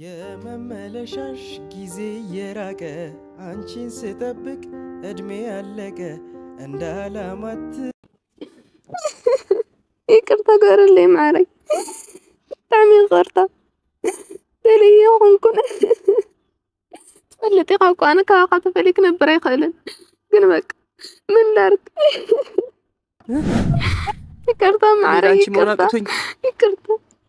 የመመለሻሽ ጊዜ የራቀ አንቺን ስጠብቅ እድሜ ያለቀ እንደ አላማት ይቅርታ ገርለይ ማረይ ብጣዕሚ ይቅርታ ደልየ ኮንኩን ትፈልጥ ኢኻ እኳ ኣነ ካብኻ ተፈልይ ክነብር ኣይክእልን ግን በቃ ምን ላርግ ይቅርታ ማረይ አንቺ መሆን ይቅርታ አቅቶኝ ይቅርታ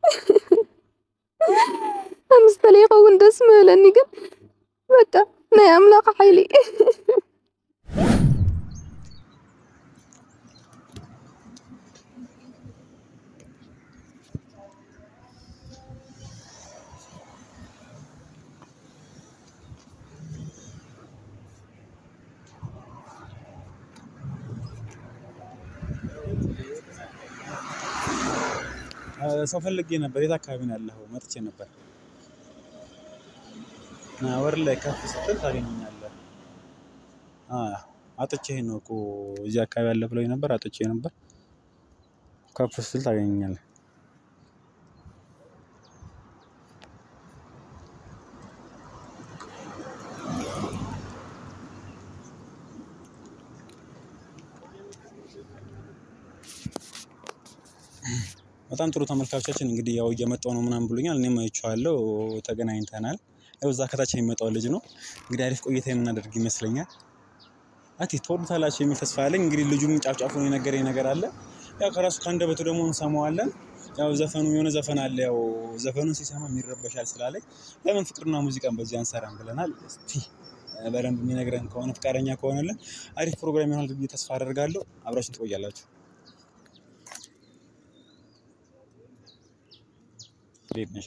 ኣምስ ተለይ ይኸውን ደስ ምበለኒ ግን በቃ ናይ ኣምላኽ ሓይሊ ሰው ፈልጌ ነበር። የት አካባቢ ነው ያለኸው? መጥቼ ነበር። ና ወር ላይ ከፍ ስትል ታገኘኛለህ። አጥቼ ነው እኮ እዚህ አካባቢ ያለ ብሎኝ ነበር። አጥቼ ነበር። ከፍ ስትል ታገኘኛለህ። በጣም ጥሩ ተመልካቾቻችን እንግዲህ ያው እየመጣው ነው ምናምን ብሎኛል። እኔም አይቼዋለሁ፣ ተገናኝተናል። ያው እዛ ከታች የሚመጣው ልጅ ነው እንግዲህ አሪፍ ቆይታ የምናደርግ ይመስለኛል። አቲ ትወዱታላችሁ የሚል ተስፋ አለኝ። እንግዲህ ልጁም ጫፍጫፉን የነገረኝ ነገር አለ። ያው ከራሱ ከአንደበቱ ደግሞ እንሰማዋለን። ያው ዘፈኑ የሆነ ዘፈን አለ። ያው ዘፈኑን ሲሰማ ይረበሻል ስላለኝ ለምን ፍቅርና ሙዚቃን በዚህ አንሰራም ብለናል። እስቲ በደንብ የሚነግረን ከሆነ ፈቃደኛ ከሆነልን አሪፍ ፕሮግራም ይሆናል ብዬ ተስፋ አደርጋለሁ። አብራችን ትቆያላችሁ። እንዴት ነሽ?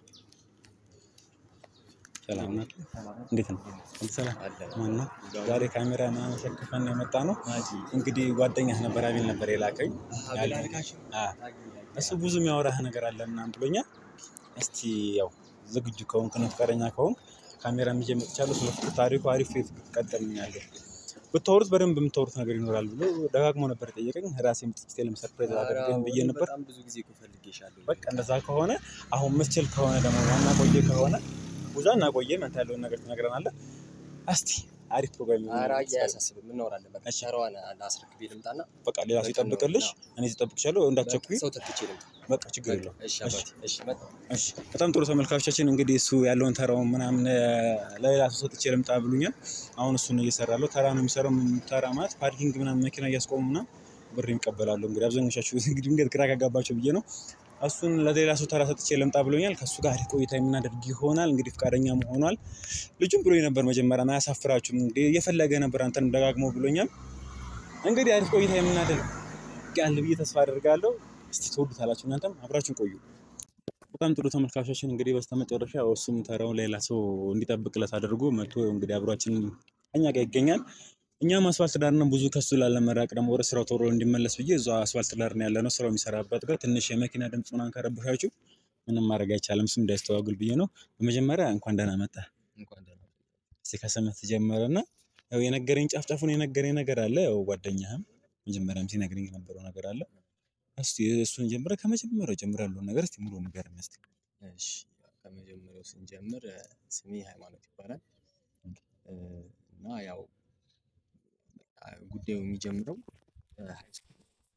ሰላም ናት? እንዴት ነው? ሁሉ ሰላም ማን ነው? ዛሬ ካሜራ ምናምን ሸክፈን ነው የመጣ ነው። እንግዲህ ጓደኛህ ነበር አቤል ነበር የላከኝ ያለ አ እሱ ብዙ የሚያወራህ ነገር አለ ምናምን ብሎኛል። እስቲ ያው ዝግጁ ከሆንክ ነው ፈቃደኛ ከሆንክ ካሜራ ይዤ መጥቻለሁ። ስለ ፍቅር ታሪኩ አሪፍ ትቀጥልኛለህ ብታወሩት በደንብ የምታወሩት ነገር ይኖራል ብሎ ደጋግሞ ነበር የጠየቀኝ። ራሴም ጥቂት ለም ሰርፕራይዝ አድርገን ብዬ ነበር። በጣም ብዙ ጊዜ እኮ ፈልጌሻለሁ። በቃ እንደዛ ከሆነ አሁን ምትችል ከሆነ ደግሞ ዋና ቆየ ከሆነ ብዙ እናቆየም አንተ ያለውን ነገር ትነግረናለህ። እስቲ አሪፍ ፕሮግራም ይሆናል። ኧረ አያሳስብም፣ እናወራለን። በቃ እሺ። ሸራዋን ላስረክቤ ልምጣና በቃ ሌላ ሰው ይጠብቅልሽ፣ እኔ እጠብቅሻለሁ። እንዳትቸኩይ። ሰው ተክቼ ልምጣ። በቃ ችግር የለውም። እሺ አባቴ፣ እሺ መጣሁ። እሺ በጣም ጥሩ ተመልካቾቻችን፣ እንግዲህ እሱ ያለውን ተራውን ምናምን ለሌላ ሰው ሰጥቼ ልምጣ ብሉኛል። አሁን እሱን እየሰራለሁ። ተራ ነው የሚሰራው። ተራ ማለት ፓርኪንግ ምናምን መኪና እያስቆሙ ምናምን ብር ይቀበላሉ። እንግዲህ አብዛኞቻችሁ እንግዲህ ድንገት ግራ ካጋባቸው ብዬ ነው። እሱን ለሌላ ሰው ተራ ሰጥቼ ልምጣ ብሎኛል። ከእሱ ጋር አሪፍ ቆይታ የምናደርግ ይሆናል። እንግዲህ ፈቃደኛ ሆኗል። ልጁም ብሎኝ ነበር መጀመሪያ አያሳፍራችሁም እንግዲህ እየፈለገ ነበር አንተንም ደጋግሞ ብሎኛል። እንግዲህ አሪፍ ቆይታ የምናደርግ ያለ ብዬ ተስፋ አደርጋለሁ። እስቲ ትወዱታላችሁ እናንተም አብራችሁን ቆዩ። በጣም ጥሩ ተመልካቾችን እንግዲህ በስተመጨረሻ እሱም ተራውን ሌላ ሰው እንዲጠብቅለት አድርጎ መጥቶ እንግዲህ አብሯችን እኛ ጋር ይገኛል። እኛም አስፋልት ዳር ነው። ብዙ ከሱ ላለመራቅ ደግሞ ወደ ስራው ቶሎ እንዲመለስ ብዬ እዛ አስፋልት ዳር ነው ያለ ነው ስራው የሚሰራበት ጋር ትንሽ የመኪና ድምፅ ምናምን ከረበሻችሁ ምንም ማድረግ አይቻልም። እሱም እንዳያስተዋግል ብዬ ነው። በመጀመሪያ እንኳን ደህና መጣ። እንኳን ደህና እስቲ ከስምህ ትጀምርና ያው የነገረኝ ጫፍ ጫፉን የነገረኝ ነገር አለ። ያው ጓደኛህም መጀመሪያም ሲነግረኝ የነበረው ነገር አለ። እስቲ እሱን ጀምረ ከመጀመሪያው ጀምረ ያለውን ነገር እስቲ ሙሉ ንገረን እስቲ። እሺ ከመጀመሪያው ስንጀምር እ፣ ስሜ ሃይማኖት ይባላል እ፣ እና ያው በቃ ጉዳዩ የሚጀምረው እ፣ ሃይ ስኩል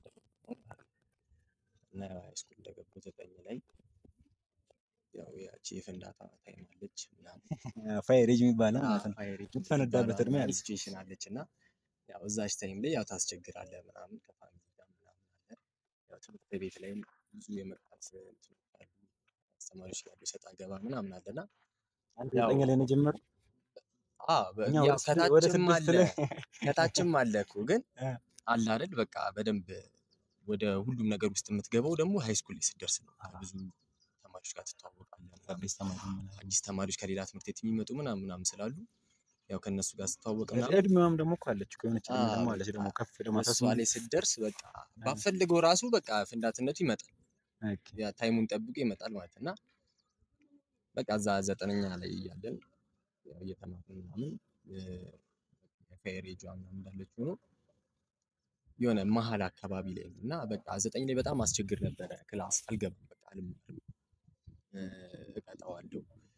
እና ያው ሃይ ስኩል እንደገባሁ ዘጠኝ ላይ ያው ያቺ የፍንዳታ ታይም አለች ምናምን ፋየር ኤጅ የሚባለው ማለት ነው። ፋየር የምትፈነዳበት እድሜ አለ። ሲቹዌሽን አለች እና ያው እዛች ታይም ላይ ያው ታስቸግራለህ ምናምን ከፋሚሊ ጋር ምናምን አለ። ያው ትምህርት ቤት ላይም ብዙ የመቅጣት እንትኖች አሉ። አስተማሪዎች ጋር ሰጣ ገባ ምናምን አለና አንተ ያው ዘጠኝ ላይ ነው የጀመረው? አዎ በ- እኛ ያው ወደ ስድስት- ወደ ከታችም ስድስት አለ ላይ ከታችም አለ እኮ ግን እ። አለ አይደል በቃ በደንብ ወደ ሁሉም ነገር ውስጥ የምትገባው ደግሞ ሃይ ስኩል ላይ ስትደርስ ነው። ብዙ ተማሪዎች ጋር ትተዋወቃለህ ምናምን። አዲስ ተማሪ ምናምን። አዲስ ተማሪዎች ከሌላ ትምህርት ቤት የሚመጡ ምናምን ምናምን ስላሉ ያው ከእነሱ ጋር ስትተዋወቅ ምናምን እድሜዋም ደግሞ እኮ አለች እኮ የሆነች እድሜ አዎ፣ ደግሞ አለች ደግሞ በቃ ከፍ ደግሞ አስራ እሷ ስምንት ላይ ስትደርስ በቃ ባፈልገው ራሱ በቃ ፍንዳትነቱ ይመጣል። ኦኬ። ያ ታይሙን ጠብቆ ይመጣል ማለት እና በቃ እዛ ዘጠነኛ ላይ እያለን ያው እየተማርን ምናምን ፋየር ኤጇ ምናምን እንዳለች ሆኖ የሆነ መሀል አካባቢ ላይ ነው እና በቃ ዘጠኝ ላይ በጣም አስቸግር ነበረ። ክላስ አልገባም በቃ አልማርም እ፣ እቀጣዋለሁ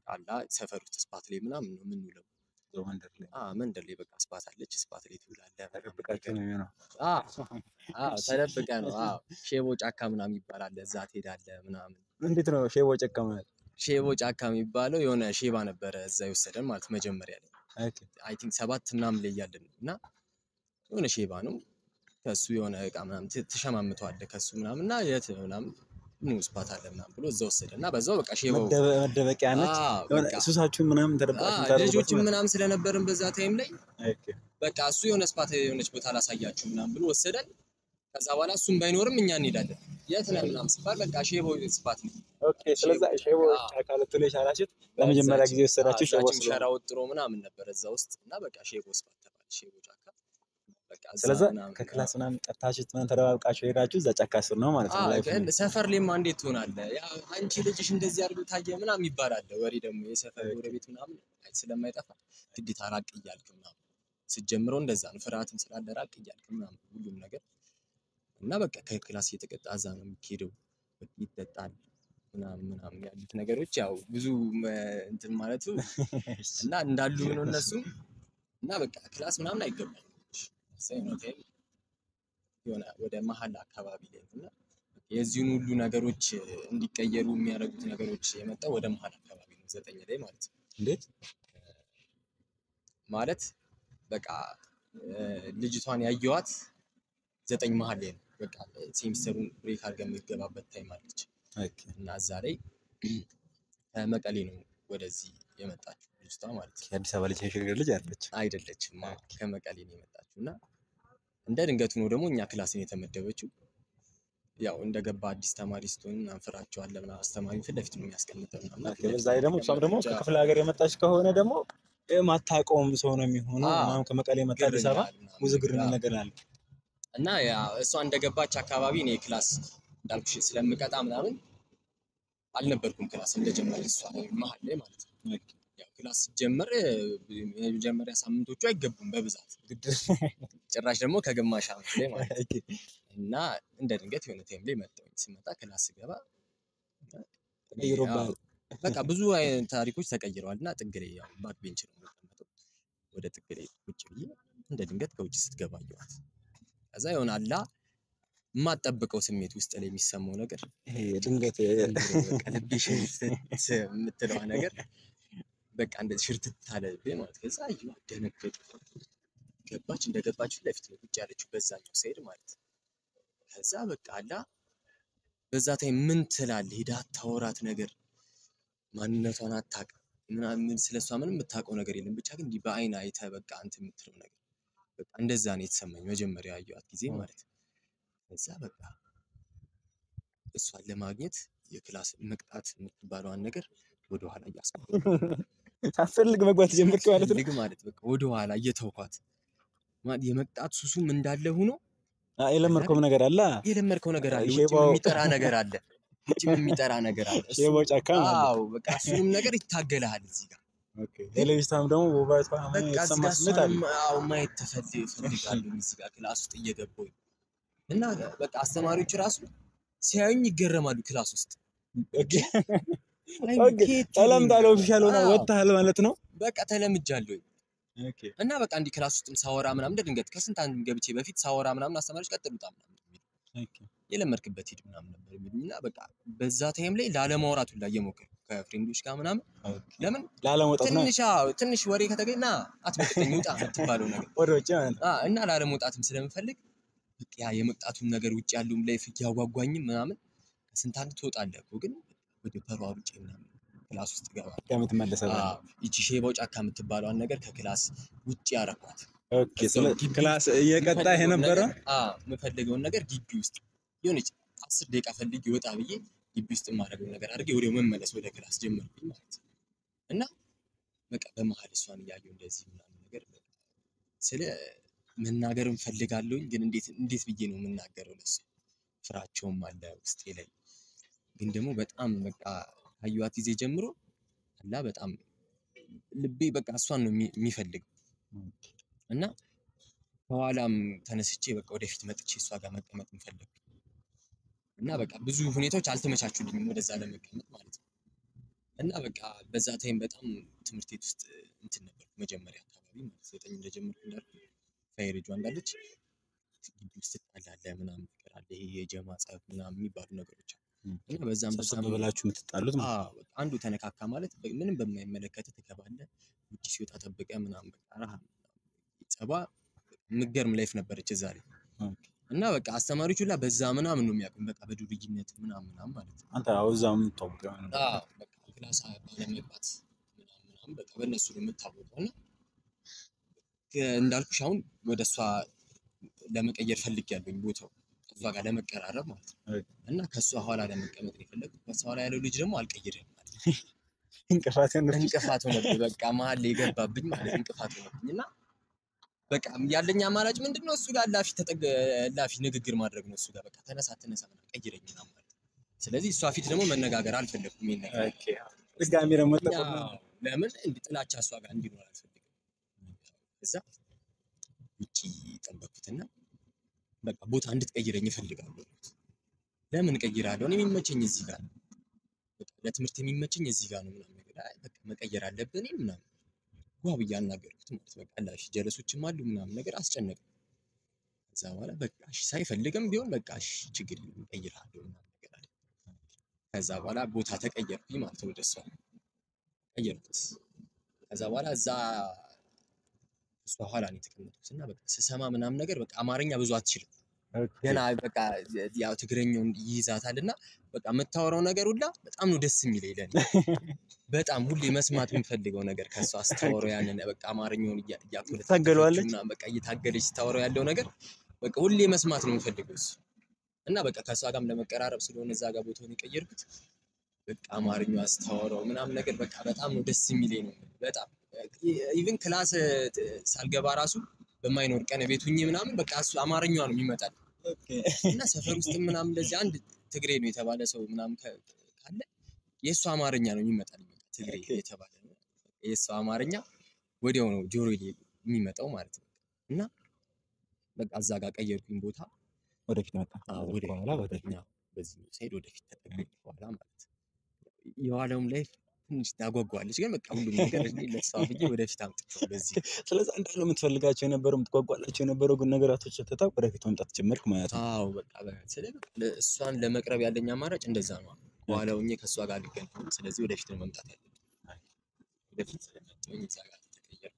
አላ ሰፈር ውስጥ ስፓት ላይ ምናምን ነው የምንውለው። እዛው መንደር ላይ አ መንደር ላይ በቃ ስፓት አለች። ስፓት ላይ ትውላለህ። ምናምን ተደብቃችሁ ነገር። ነው የሚሆነው። አዎ አዎ ተደብቀ ነው። አዎ ሼቦ ጫካ ምናምን ይባላል። እዛ ትሄዳለህ ምናምን። እንዴት ነው ሼቦ ጨካ ማለት? ሼቦ ጫካ የሚባለው የሆነ ሼባ ነበረ እዛ የወሰደን ማለት መጀመሪያ ላይ ኦኬ አይ ቲንክ ሰባት ምናምን ላይ እያለን ነው እና የሆነ ሼባ ነው ከሱ የሆነ እቃ ምናምን ት- ትሸማምተዋለህ ከሱ ምናምን እና የት ነው ምናምን ኑ ስፓት አለ ምናምን ብሎ እዛ ወሰደ እና በዛው በቃ ሼባው መደበ- መደበቂያ ነች። አዎ፣ የሆነ በቃ ሱሳችሁን ምናምን ተደብቃችሁ አዎ፣ የምታደርጉበት ልጆችም ማለት ነው። ምናምን ስለነበርን በዛ ታይም ላይ ኦኬ በቃ እሱ የሆነ ስፓት የሆነች ቦታ ላሳያችሁ ምናምን ብሎ ወሰደን። ከዛ በኋላ እሱም ባይኖርም እኛ እንሄዳለን። የት ነህ ምናምን ሲባል በቃ ሼቦ ስፓት ነው ኦኬ። ስለዛ ሼቦ አዎ። ጫካ ልትውሉ የቻላችሁት ለመጀመሪያ ጊዜ የወሰዳችሁ ሼቦ እዛችም ስለሆነ ሸራ ወጥሮ ምናምን ነበር እዛ ውስጥ እና በቃ ሼቦ ስፓት ተባለ። ሼቦ ጫካ በቃ እዛ ስለዛ ምናምን ከክላስ ምናምን ጠርታችሁ ምናምን ተደባብቃችሁ ሄዳችሁ እዛ ጫካ ስር ነው ማለት ነው። አዎ፣ ላይፍ ግን ሰፈር ላይማ እንዴት ትሆናለህ? ያ አንቺ ልጅሽ እንደዚህ አድርጎ ታየ ምናምን ይባላል። ወሬ ደግሞ የሰፈር ጎረቤት ምናምን አይ ስለማይጠፋ ግዴታ ራቅ እያልክ ምናምን ስትጀምረው እንደዛ ነው። ፍርሃትም ስላለ ራቅ እያልክ ምናምን ሁሉም ነገር እና በቃ ከክላስ እየተቀጣ እዛ ነው የሚሄደው። በቃ ይጠጣል ምናምን ምናምን ያሉት ነገሮች ያው ብዙ መ- እንትን ማለቱ እና እንዳሉ ነው እነሱ እና በቃ ክላስ ምናምን አይገባም። ሳይኖቴም የሆነ ወደ መሀል አካባቢ ላይ ነው እና የዚህን ሁሉ ነገሮች እንዲቀየሩ የሚያደርጉት ነገሮች የመጣው ወደ መሀል አካባቢ ነው፣ ዘጠኝ ላይ ማለት ነው። እንዴት ማለት በቃ እ፣ ልጅቷን ያየዋት ዘጠኝ መሀል ላይ ነው። በቃ ሴሚስተሩን ብሬክ አድርገን የምትገባበት ታይም አለች ኦኬ እና እዛ ላይ ከመቀሌ ነው ወደዚህ የመጣችው ልጅቷ ማለት ነው። የአዲስ አበባ ልጅ የሽግግር ልጅ አለች። አይደለችም አዎ፣ ከመቀሌ ነው የመጣችው እና እንደ ድንገት ሆኖ ደግሞ እኛ ክላስን የተመደበችው ያው እንደገባ አዲስ ተማሪ ስትሆን አንፈራቸዋለን ምናምን አስተማሪ ፊት ለፊት ነው የሚያስቀምጠው ምናምን እና ፊት በዛ ለፊት ላይ ደግሞ እሷም ደግሞ ተቀመጠች። ከክፍለ ሀገር የመጣች ከሆነ ደግሞ የማታውቀውም ሰው ነው የሚሆነው። አዎ። ምናምን ከመቀሌ የመጣ ግር አዲስ አበባ ይላል ምናምን። ብዙ ግር አዎ። ነገር አለ። እና ያ እሷ እንደገባች አካባቢ እኔ ክላስ እንዳልኩሽ ስለምቀጣ ምናምን አልነበርኩም ክላስ እንደጀመረ እሷ መሀል ላይ ማለት ነው። ያው ክላስ ሲጀመር እ፣ የመጀመሪያ ሳምንቶቹ አይገቡም በብዛት ጭራሽ ደግሞ ከግማሽ ዓመት ላይ ማለት ነው። ኦኬ። እና እንደ ድንገት የሆነ ታይም ላይ መጣሁኝ። ስመጣ ክላስ ስገባ ተቀይሮብሃል። ያው በቃ ብዙ አይነት ታሪኮች ተቀይረዋል እና ጥግ ላይ ያው ባክ ቤንች ነው የምቀመጠው። ወደ ጥግ ላይ ቁጭ ብዬ እንደ ድንገት ከውጭ ስትገባ አየኋት። ከዛ የሆነ አላ የማጠብቀው ስሜት ውስጥ ላይ የሚሰማው ነገር ይሄ ድንገት በቃ ልቤ ሽርትት የምትለዋ ነገር በቃ እንደዚህ ሽርትት አለብኝ ማለት ከዛ አየኋት፣ ደነገጥኩ። ገባች እንደገባች ፊት ለፊት ነው ቁጭ ያለችው በዛኛው ሳይድ ማለት ነው። ከዛ በቃ አላ በዛ ታይም ምን ትላለህ? ሄዳ አታወራት ነገር ማንነቷን አታውቅም ምናምን ስለሷ ምንም የምታውቀው ነገር የለም። ብቻ ግን እንዲህ በአይን አይተህ በቃ እንትን የምትለው ነገር በቃ እንደዛ ነው የተሰማኝ መጀመሪያ ያየኋት ጊዜ ማለት ነው። ከዛ በቃ እሷን ለማግኘት የክላስ መቅጣት የምትባለዋን ነገር ወደኋላ እያስቀረሁ ሳትፈልግ መግባት ጀመርክ ማለት ነው። ፈልግ ማለት በቃ ወደኋላ እየተውኳት ማለት የመቅጣት ሱሱም እንዳለ ሆኖ አዎ፣ የለመድከውም ነገር አለ። የለመድከው ነገር አለ። ውጭም ሼባው- የሚጠራ ነገር አለ። ውጭም የሚጠራ ነገር አለ። እሱ- ሼቦ ጫካ ማለት ነው። አዎ በቃ እሱንም ነገር ይታገልሃል እዚህ ጋር የልጅቷም ደግሞ ውበቷ በቃ እዚህ የተሰማ ጋር ስሜት አለ። እሷንም አዎ ማየት ተፈልግ እፈልጋለሁ እዚህ ጋር ክላስ ውስጥ እየገባሁኝ እና በቃ አስተማሪዎች ራሱ ሲያዩኝ ይገረማሉ ክላስ ውስጥ ኦኬ፣ አይ ኦኬ፣ ከየት ተለምዳል ነው? ኦፊሻል ሆነ አዎ፣ ወጥተሃል ማለት ነው። በቃ ተለምጃለሁኝ ኦኬ፣ እና በቃ እንዲህ ክላስ ውስጥም ሳወራ ምናምን እንደ ድንገት ከስንት አንድ ገብቼ በፊት ሳወራ ምናምን አስተማሪዎች ቀጥል ውጣ ምናምን የሚሉ ኦኬ፣ የለመድክበት ሂድ ምናምን ነበር የሚሉኝ እና በቃ በዛ ታይም ላይ ላለማውራት ሁላ እየሞከርኩ ከፍሬንዶች ጋር ምናምን ኦኬ። ለምን ላለመውጣት ነው ትንሽ አዎ፣ ትንሽ ወሬ ከተገኘ ና አትመቅጠኝ ውጣ የምትባለው ነገር ወደ ውጭ ማለት ነው። አ እና ላለመውጣትም ስለምፈልግ በቃ ያ የመቅጣቱን ነገር ውጭ ያለውም ላይፍ እያጓጓኝም ምናምን ከስንት አንድ ትወጣለህ እኮ ግን ወደ ተሯሩጬ ምናምን ክላስ ውስጥ እገባለሁ። ከምትመለሰው አዎ፣ ይቺ ሼባው ጫካ የምትባለዋን ነገር ከክላስ ውጭ ያረኳት ኦኬ። ስለ እዛው ግቢ ክላስ እየቀጣህ የምፈልገውን የነበረ ነገር- አዎ፣ የምፈልገውን ነገር ግቢ ውስጥ የሆነች አስር ደቂቃ ፈልጌ ወጣ ብዬ ግቢ ውስጥ የማደርገውን ነገር አድርጌ ወዲያው መመለስ ወደ ክላስ ጀመርኩኝ ማለት ነው። እና በቃ በመሀል እሷን እያየሁ እንደዚህ ምናምን ነገር በቃ ስለ መናገርም ፈልጋለሁኝ ግን እንዴት እንዴት ብዬ ነው የምናገረው ለሱ ፍራቸውም አለ ውስጤ ላይ ግን ደግሞ በጣም በቃ ካየኋት ጊዜ ጀምሮ አላ በጣም ልቤ በቃ እሷን ነው የሚ- የሚፈልገው እና ከኋላም ተነስቼ በቃ ወደፊት መጥቼ እሷ ጋር መቀመጥ ፈለግኩ እና በቃ ብዙ ሁኔታዎች አልተመቻቹልኝም ወደዛ ለመቀመጥ ማለት ነው። እና በቃ በዛ ታይም በጣም ትምህርት ቤት ውስጥ እንትን ነበር መጀመሪያ አካባቢ ማለት ዘጠኝ እንደጀመርኩ እንዳልኩ ፋይሬጇ እንዳለች ግቢ ውስጥ ትጣላለህ ምናምን ነገር አለ። ይሄ የጀማ ጸብ ምናምን የሚባሉ ነገሮች አሉ ም። እና በዛም ሰብሰብ በዛም ብላችሁ የምትጣሉት ማለት አዎ በቃ አንዱ ተነካካ ማለት በ- ምንም በማይመለከት ትገባለህ። ውጭ ሲወጣ ጠብቀህ ምናምን በቃ ረሃ ጸባ የምትገርም ላይፍ ነበረች እዛ ላይ ነው። እና በቃ አስተማሪዎች ሁላ በዛ ምናምን ነው የሚያውቁኝ በቃ በዱርይነት ምናምን ምናምን ማለት ነው። አንተ አዎ እዛ የምታወቀው የሆነ ነገር አዎ በቃ ክላስ ባለመግባት ምናምን ምናምን በቃ በእነሱ ነው የምታወቀው እና ከ- እንዳልኩሽ አሁን ወደ እሷ ለመቀየር ፈልጌያለሁኝ ቦታው ከእሷ ጋር ለመቀራረብ ማለት ነው ኦኬ። እና ከእሷ ኋላ ለመቀመጥ ነው የፈለግኩት። ከእሷ ኋላ ያለው ልጅ ደግሞ አልቀይርም ማለት ነው። እንቅፋት የሆነ እንቅፋት ሆነብኝ። በቃ መሀል ላይ የገባብኝ ማለት እንቅፋት ሆነብኝ እና በቃ ያለኝ አማራጭ ምንድን ነው? እሱ ጋር ላፊ ተጠግ ላፊ ንግግር ማድረግ ነው። እሱ ጋር በቃ ተነሳ ተነሳ ምናምን ቀይረኝ ምናምን ማለት ነው። ስለዚህ እሷ ፊት ደግሞ መነጋገር አልፈለግኩም። ይሄን ነገር ኦኬ። ድጋሚ ደግሞ ያው ተቆና ለምን እንዲህ ጥላቻ እሷ ጋር እንዲኖር አልፈልግም። እዛ ውጪ ጠበኩትና በቃ ቦታ እንድትቀይረኝ እፈልጋለሁ አልኩት። ለምን እቀይራለሁ? እኔ የሚመቸኝ እዚህ ጋር ነው። በቃ ለትምህርት የሚመቸኝ እዚህ ጋር ነው ምናምን ነገር አይ በቃ መቀየር አለብን ምናምን ዋ ብዬ አናገርኩት ማለት በቃ ላሽ ጀለሶችም አሉ ምናምን ነገር አስጨነቅ ከዛ በኋላ በቃ እሺ ሳይፈልግም ቢሆን በቃ እሺ ችግር የለም እቀይርሃለሁ ምናምን ነገር አለ። ከዛ በኋላ ቦታ ተቀየርኩኝ ማለት ነው ወደ እሷ ቀየርኩት። ከዛ በኋላ እዛ እሷ ኋላ ነው የተቀመጥኩት እና በቃ ስሰማ ምናምን ነገር በቃ አማርኛ ብዙ አትችልም ገና በቃ ያው ትግረኛውን ይይዛታል እና በቃ የምታወራው ነገር ሁላ በጣም ነው ደስ የሚለኝ ለኔ በጣም ሁሌ መስማት የምፈልገው ነገር ከእሷ ስታወራው ያንን በቃ አማርኛውን እያ- እያኮለተኮለች ታገለዋለች? ምናምን በቃ እየታገለች ስታወራው ያለው ነገር በቃ ሁሌ መስማት ነው የምፈልገው እሱ እና በቃ ከእሷ ጋርም ለመቀራረብ ስለሆነ እዛ ጋር ቦታውን የቀየርኩት በቃ አማርኛዋ ስታወራው ምናምን ነገር በቃ በጣም ነው ደስ የሚለኝ ነው በጣም ኢቭን ክላስ ት- ሳልገባ ራሱ በማይኖር ቀን ቤት ሁኜ ምናምን በቃ እሱ አማርኛዋ ነው የሚመጣል እና ሰፈር ውስጥ ምናምን እንደዚህ አንድ ትግሬ ነው የተባለ ሰው ምናምን ከ- ካለ የእሱ አማርኛ ነው የሚመጣል በቃ ትግሬ ኦኬ። የተባለ ነው የእሱ አማርኛ ወዲያው ነው ጆሮ የሚመጣው ማለት ነው እና በቃ እዛ ጋር ቀየርኩኝ ቦታ ወደፊት መጣ አዎ፣ ከዛ ወደፊት በኋላ ወደፊት አዎ፣ በዚህ ሳይድ ወደፊት ተጠጋኝ በኋላ ማለት ነው። የኋላውም ላይ ትንሽ ታጓጓለች፣ ግን በቃ ሁሉም ነገር እኔ ለእሷ ብዬ ወደፊት አምጥቼው በዚህ ስለዚህ እንዳለ የምትፈልጋቸው የነበረው የምትጓጓላቸው የነበረው ግን ነገራቶች ትታ ወደፊት መምጣት ጀመርክ ማለት ነው። አዎ በቃ በ- ስለ በቃ ለ- እሷን ለመቅረብ ያለኝ አማራጭ እንደዛ ነው። በኋላ ሆኜ ከእሷ ጋር አልገናኝም። ስለዚህ ወደፊት ነው መምጣት ያለብኝ። ወደፊት ስለመጣሁኝ እዛ ጋር ተቀየርኩ።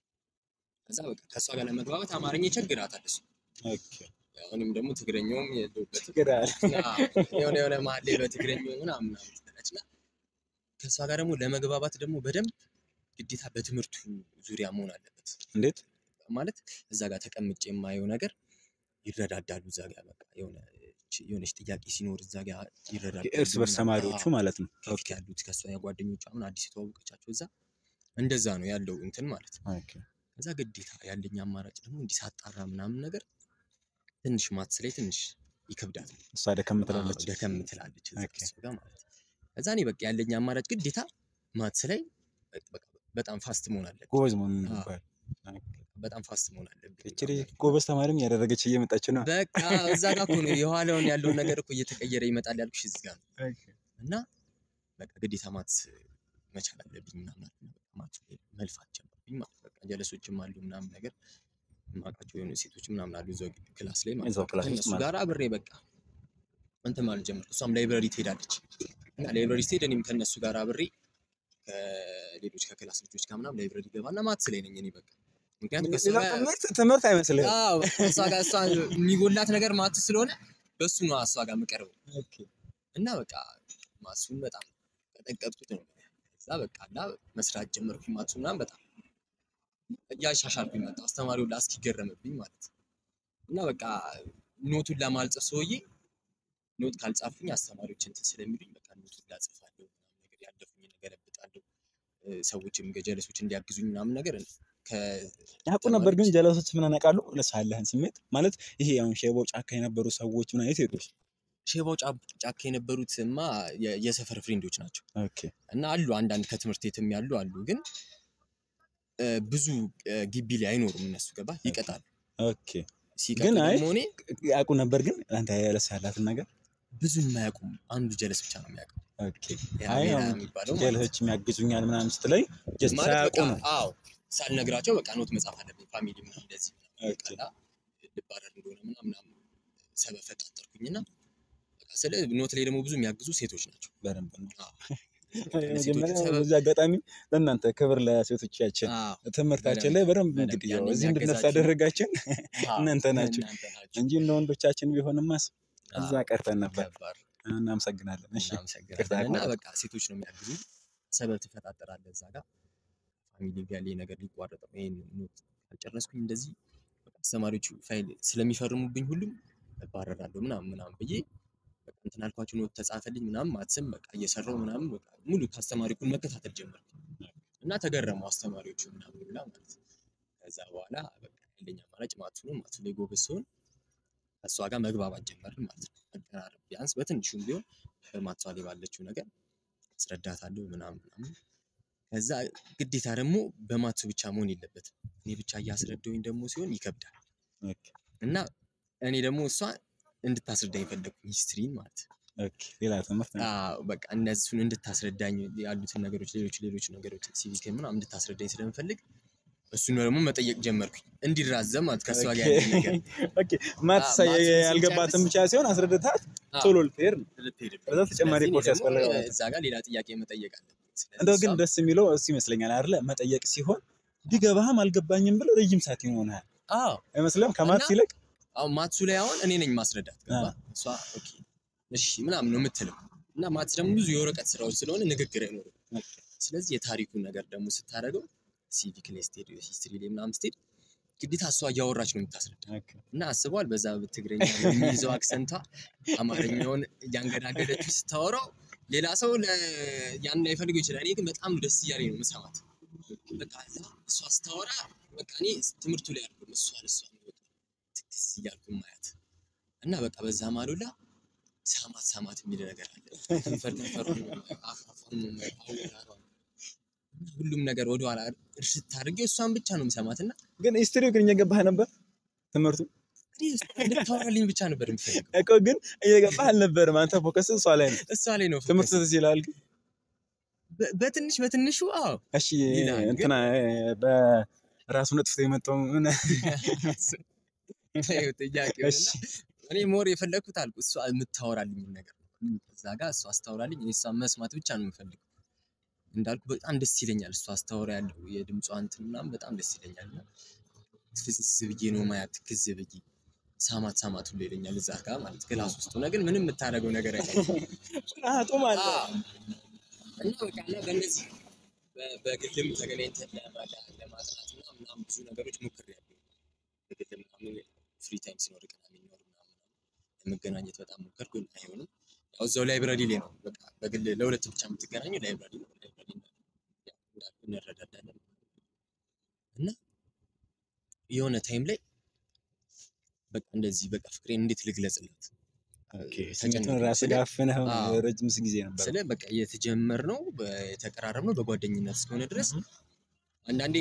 ከዛ በቃ ከእሷ ጋር ለመግባባት አማርኛ ይቸግራታል እሱ ኦኬ። አሁንም ደግሞ ትግረኛውም የለሁበትም ችግር አለ። አዎ፣ የሆነ የሆነ መሀል ላይ በትግረኛው ምናምን ምናምን ትላለች እና ከእሷ ጋር ደግሞ ለመግባባት ደግሞ በደንብ ግዴታ በትምህርቱ ዙሪያ መሆን አለበት። እንዴት? ማለት እዛ ጋር ተቀምጬ የማየው ነገር ይረዳዳሉ። እዛ ጋር በቃ የሆነ የሆነች ጥያቄ ሲኖር እዛ ጋር ይረዳዳሉ። እርስ በርስ ምናምን። ተማሪዎቹ አዎ፣ ማለት ነው። ከፊት ያሉት ከእሷ ጓደኞቿ አሁን አዲስ የተዋወቀቻቸው እዛ እንደዛ ነው ያለው እንትን ማለት ነው። ኦኬ። ከዛ ግዴታ ያለኝ አማራጭ ደግሞ እንዲህ ሳጣራ ምናምን ነገር ትንሽ ማትስ ላይ ትንሽ ይከብዳል። እሷ ደከም ትላለች። አዎ፣ ደከም ትላለች እዛ ኦኬ። ከእሱ ጋር ማለት ነው። ከዛ እኔ በቃ ያለኝ አማራጭ ግዴታ ማትስ ላይ በቃ በጣም ፋስት መሆን አለብኝ። ጎበዝ መሆን አዎ። ነበር። በጣም ፋስት መሆን አለብኝ። እቺ ልጅ ጎበዝ ተማሪም እያደረገች እየመጣች ነው። በቃ እዛ ጋር እኮ ነው የኋላውን ያለውን ነገር እኮ እየተቀየረ ይመጣል ያልኩሽ እዚህ ጋር ነው። እና በቃ ግዴታ ማትስ መቻል አለብኝ ምናምን አልኩኝ። በቃ ማትስ ላይ መልፋት ጀመርኩኝ ማለት በቃ ጀለሶችም አሉ ምናምን ነገር የማውቃቸው የሆኑ ሴቶች ምናምን አሉ እዛው ክላስ ላይ ማለት እዛው ነው። ክላስ ውስጥ ከእነሱ ማለት ጋር አብሬ በቃ እንትን ማለት ጀመርኩ። እሷም ላይብረሪ ትሄዳለች እና ላይብረሪ ስትሄድ እኔም ከእነሱ ጋር አብሬ ከሌሎች ከክላስ ልጆች ጋር ምናምን ላይብረሪ ገባና ማትስ ላይ ነኝ እኔ በቃ ምክንያቱም ከእሷ ሌላ ጋር ትምህርት ትምህርት አይመስልህም። አዎ በቃ እሷ ጋር እሷ የሚጎላት ነገር ማትስ ስለሆነ በሱ ነው እሷ ጋር የምቀርበው እና በቃ ማትሱን በጣም ቀጠቀጥኩት ነው። ከዛ በቃ እና መስራት ጀመርኩኝ ማትሱ ምናምን በጣም እያሻሻልኩኝ መጣሁ። አስተማሪው ላ እስኪገረምብኝ ማለት ነው። እና በቃ ኖቱን ለማልጽፍ ሰውዬ ኖት ካልጻፍኩኝ አስተማሪዎች እንትን ስለሚሉኝ በቃ ኖቱን ላጽፋለሁ ምናምን ነገር ያለፉኝ ነገር እበጣለሁ። ሰዎችም ገጀለሶች እንዲያግዙኝ ምናምን ነገር ያውቁ ነበር ግን ጀለሶች ምን ያውቃሉ? ለሳለህን ስሜት ማለት ይሄ አሁን ሼቦ ጫካ የነበሩ ሰዎች ምን አይነት ሴቶች ሼባው ጫ- ጫካ የነበሩትማ የ- የሰፈር ፍሬንዶች ናቸው ኦኬ እና አሉ አንዳንድ ከትምህርት ቤትም ያሉ አሉ፣ ግን እ፣ ብዙ እ፣ ግቢ ላይ አይኖሩም እነሱ ገባ ይቀጣሉ። ኦኬ ሲቀጡ ግን አይ ደግሞ እኔ ያውቁ ነበር ግን አንተ ለሳላትን ነገር ብዙ የማያውቁም አንዱ ጀለስ ብቻ ነው የሚያውቀው። ኦኬ ያ አይ ሌላ አሁን የሚባለው ማለት ነው። ጀልሆች የሚያግዙኛል ምናምን ስትለኝ ጀስት ማለት ሳያውቁ በቃ ነው። አዎ ሳልነግራቸው በቃ ኖት መጻፍ አለብኝ ፋሚሊ ምናምን እንደዚህ ኦኬ። ቃላ ልባረር እንደሆነ ምናምን ምናምን ሰበብ ፈጣጠርኩኝና በቃ ስለ ኖት ላይ ደግሞ ብዙ የሚያግዙ ሴቶች ናቸው። በደንብ ነው። አዎ። መጀመሪያ ሰበብ- በዚህ አጋጣሚ ለእናንተ ክብር ለሴቶቻችን አዎ፣ ትምህርታችን ላይ በደንብ በደንብ እንግዲህ ያንን ያው እዚህ እንድነሳ ያገዛችሁ ያደረጋችን አዎ፣ እናንተ ናችሁ እናንተ ናችሁ። እንጂ እንደ ወንዶቻችን ቢሆንማስ እዛ አዎ፣ ቀርተን ነበር። ከባድ እናመሰግናለን። እሺ እናመሰግናለን። እና ማለት በቃ ሴቶች ነው የሚያግዙ ሰበብ ትፈጣጠራለህ እዛ ጋር ፋሚሊ ጋር ላይ ነገር ሊቋረጥ ነው። ይሄን ኖት ካልጨረስኩኝ እንደዚህ በቃ አስተማሪዎቹ ፋይል ስለሚፈርሙብኝ ሁሉም እባረራለሁ ምናምን ምናምን ብዬ በቃ እንትን አልኳቸው። ኖት ተጻፈልኝ ምናምን ማትስም በቃ እየሰራው ምናምን በቃ ሙሉ ከአስተማሪ እኩል መከታተል ጀመርኩ እና ተገረሙ አስተማሪዎቹ ምናምን ብላ ማለት ነው። ከዛ በኋላ በቃ ያለኝ አማራጭ ማትሱ ነው። ማትሱ ላይ ጎበዝ ሲሆን ከእሷ ጋር መግባባት ጀመርን ማለት ነው። መቀራረብ ቢያንስ በትንሹም ቢሆን በማትሷ ላይ ባለችው ነገር አስረዳታለሁ ምናምን ምናምን። ከዛ ግዴታ ደግሞ በማትሱ ብቻ መሆን የለበትም። እኔ ብቻ እያስረዳሁኝ ደግሞ ሲሆን ይከብዳል ኦኬ እና እኔ ደግሞ እሷ እንድታስረዳኝ ፈለግኩኝ ሂስትሪን ማለት ነው። ኦኬ ሌላ ትምህርት ነው። አዎ በቃ እነሱን እንድታስረዳኝ ያሉትን ነገሮች ሌሎች ሌሎች ነገሮች ሲቪክ ምናምን እንድታስረዳኝ ስለምፈልግ እሱን ደግሞ መጠየቅ ጀመርኩኝ እንዲራዘም ማለት ከእሷ ጋር ያለኝ ነገር ኦኬ ማትስ አዎ፣ ማትስ ያልገባትን ስንጨርስ- ብቻ ሲሆን አስረድታት አዎ። ቶሎ ልትሄድ ነው። ልትሄድብኝ። ከዛ ተጨማሪ ስለዚህ እኔ ኮርስ ደግሞ ያስፈልጋል ማለት ነው። እዛ ጋር ሌላ ጥያቄ መጠየቅ አለብኝ። ስለዚህ እንደው ግን እሷም- ደስ የሚለው እሱ ይመስለኛል አይደለ? መጠየቅ ሲሆን ቢገባህም አልገባኝም ብለህ ረጅም ሰዓት ይሆናል አዎ አይመስልም? ከማትስ እና- ይልቅ አሁን ማትሱ ላይ አሁን እኔ ነኝ ማስረዳት ገባ አዎ። እሷ ኦኬ እሺ ምናምን ነው የምትለው እና ማትስ ደግሞ ብዙ የወረቀት ስራዎች ስለሆነ ንግግር አይኖርም ስለዚህ የታሪኩን ነገር ደግሞ ስታደርገው ሲቪክ ላይ ስትሄድ ሂስትሪ ላይ ምናምን ስትሄድ ግዴታ እሷ እያወራች ነው የምታስረዳ እና አስበዋል በዛ ትግረኛ የሚይዘው አክሰንቷ አማርኛውን እያንገዳገደችው ስታወራው ሌላ ሰው ለ- ያን ላይፈልገው ይችላል እኔ ግን በጣም ደስ እያለኝ ነው የምሰማት በቃ እዛ እሷ ስታወራ በቃ እኔ ትምህርቱ ላይ አይደለም እሷ ለእሷ ነው በቃ ትክስ እያልኩ ማያት እና በቃ በዛ ማሉላ ሳማት ሳማት የሚል ነገር አለ ከንፈር ከንፈሩን ነው የማየው፣ አፍ አፏን ነው የማየው፣ አወራሯን እና ሁሉም ነገር ወደኋላ እርሽት አድርጌ እሷን ብቻ ነው የምሰማት እና ግን ሂስትሪው ግን እየገባህ ነበር ትምህርቱ እኔ እሷ እንድታወራልኝ ብቻ ነበር የምፈልገው እኮ ግን እየገባህ አልነበርም። አንተ ፎከስ እሷ ላይ ነው። እሷ ላይ ነው ትምህርት focus። ትዝ ይላል ግን በ- በትንሽ በትንሹ አዎ እሺ ይላል ግን- እንትና በራሱ ነጥፍቶ የመጣው ምን ይኸው ጥያቄው እሺ እና እኔ ሞር የፈለግኩት አልኩ እሷ የምታወራልኝ ነገር ነው። እዛ ጋር እሷ አስታወራልኝ እኔ እሷን መስማት ብቻ ነው የምፈልገው። እንዳልኩ በጣም ደስ ይለኛል እሷ አስታወራ ያለው የድምጿ እንትን ምናምን በጣም ደስ ይለኛል። እና ፍስስ ብዬ ነው ማያት ትክዝ ብዬ ሳማት ሳማት ሁሉ ይለኛል እዛ ጋር ማለት ክላስ ውስጥ ሆነ ግን ምንም የምታደርገው ነገር አይደለም። ፍርሃቱ ማለት አዎ። እና በቃ እና በእነዚህ በ- በግልም ተገናኝተን ለማ- ለማጥናት እና ምናምን ብዙ ነገሮች ሞክሬያለሁ። በግል ምናምን ፍሪ ታይም ሲኖር ቅዳሜ ይኖር ምናምን ለመገናኘት በጣም ሞከርኩ፣ ግን አይሆንም። ያው እዛው ላይብራሪ ላይ ነው በቃ በግል ለሁለት ብቻ የምትገናኙ ላይብራሪ ነው። ላይብራሪ ነው። ያው እንዳልኩ እንረዳዳለን እና የሆነ ታይም ላይ በቃ እንደዚህ በቃ ፍቅሬን እንዴት ልግለጽላት ስሜቱን ተጨነቅኩ። ራስህ ስለ- ጋር አፍነህ አዎ። ረጅም ጊዜ ነበር። ስለ በቃ የተጀመርነው የተቀራረብነው በጓደኝነት እስከሆነ ድረስ አንዳንዴ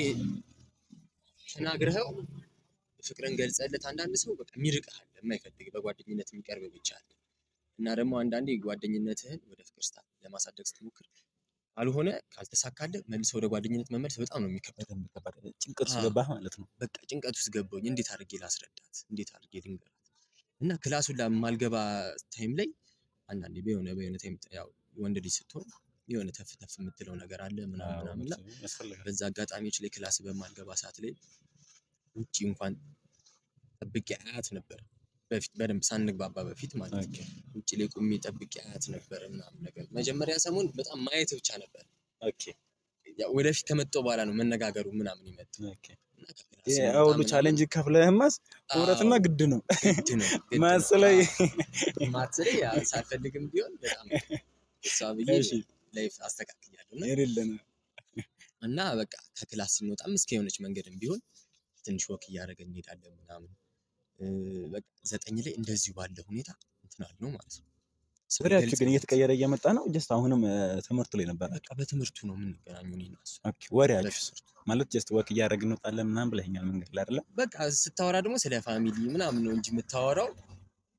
ተናግረኸው ፍቅርን ገልጸለት አንዳንድ ሰው በቃ የሚርቅህ አለ፣ የማይፈልግ በጓደኝነት የሚቀርብ ብቻ አለ። እና ደግሞ አንዳንዴ ጓደኝነትህን ወደ ፍቅር ስታ ለማሳደግ ስትሞክር ካልሆነ ካልተሳካልህ መልሰህ ወደ ጓደኝነት መመለስ በጣም ነው የሚከብደው። በደንብ ከባድ ጭንቀት ውስጥ አዎ። ገባህ ማለት ነው። በቃ ጭንቀት ውስጥ ገባሁኝ። እንዴት አድርጌ ላስረዳት? እንዴት አድርጌ ልንገራት? እና ክላሱን ለማልገባ ታይም ላይ አንዳንዴ በሆነ በሆነ ታይም ያው ወንድ ልጅ ስትሆን የሆነ ተፍ ተፍ የምትለው ነገር አለ ምናምን ምናምን እና ያስፈልጋል። በዛ አጋጣሚዎች ላይ ክላስ በማልገባ ሰዓት ላይ ውጪ እንኳን ጠብቄ አያት ነበር። በፊት በደንብ ሳንግባባ በፊት ማለት ነው። ውጭ ላይ ቁሜ ጠብቄ አያት ነበር ምናምን ነገር። መጀመሪያ ሰሞን በጣም ማየት ብቻ ነበር። ኦኬ ያው ወደፊት ከመጣሁ በኋላ ነው መነጋገሩ ምናምን ይመጣ ኦኬ። እና ከክላስ ስንወጣ ይሄ ሁሉ ምናምን ቻሌንጅ ከፍለህማስ አዎ፣ መውረድማ ግድ ነው። ግድ ነው ግድ ማትስ ነው። ላይ አዎ፣ ማትስ ላይ ያው ሳልፈልግም ቢሆን በጣም እሷ ብዬ እሺ። ላይፍ አስተካክያለሁ እና የሌለ ነው። እና በቃ ከክላስ ስንወጣም እስከ የሆነች መንገድም ቢሆን ትንሽ ወክ እያደረገን እንሄዳለን ምናምን እ፣ በቃ ዘጠኝ ላይ እንደዚሁ ባለ ሁኔታ እንትን አልነው ማለት ነው። ሰው ወሬያችሁ ግን ገልጸን- እየተቀየረ እየመጣ ነው። ጀስት አሁንም እ፣ ትምህርቱ ላይ ነበር። በቃ በትምህርቱ ነው የምንገናኘው እኔ እና እሱ። ኦኬ ወሬያችሁ በትምህርቱ ማለት ጀስት ወክ እያደረግን እንወጣለን ምናምን ብለኸኛል መንገድ ላይ አይደለ? በቃ ስታወራ ደግሞ ስለ ፋሚሊ ምናምን ነው እንጂ የምታወራው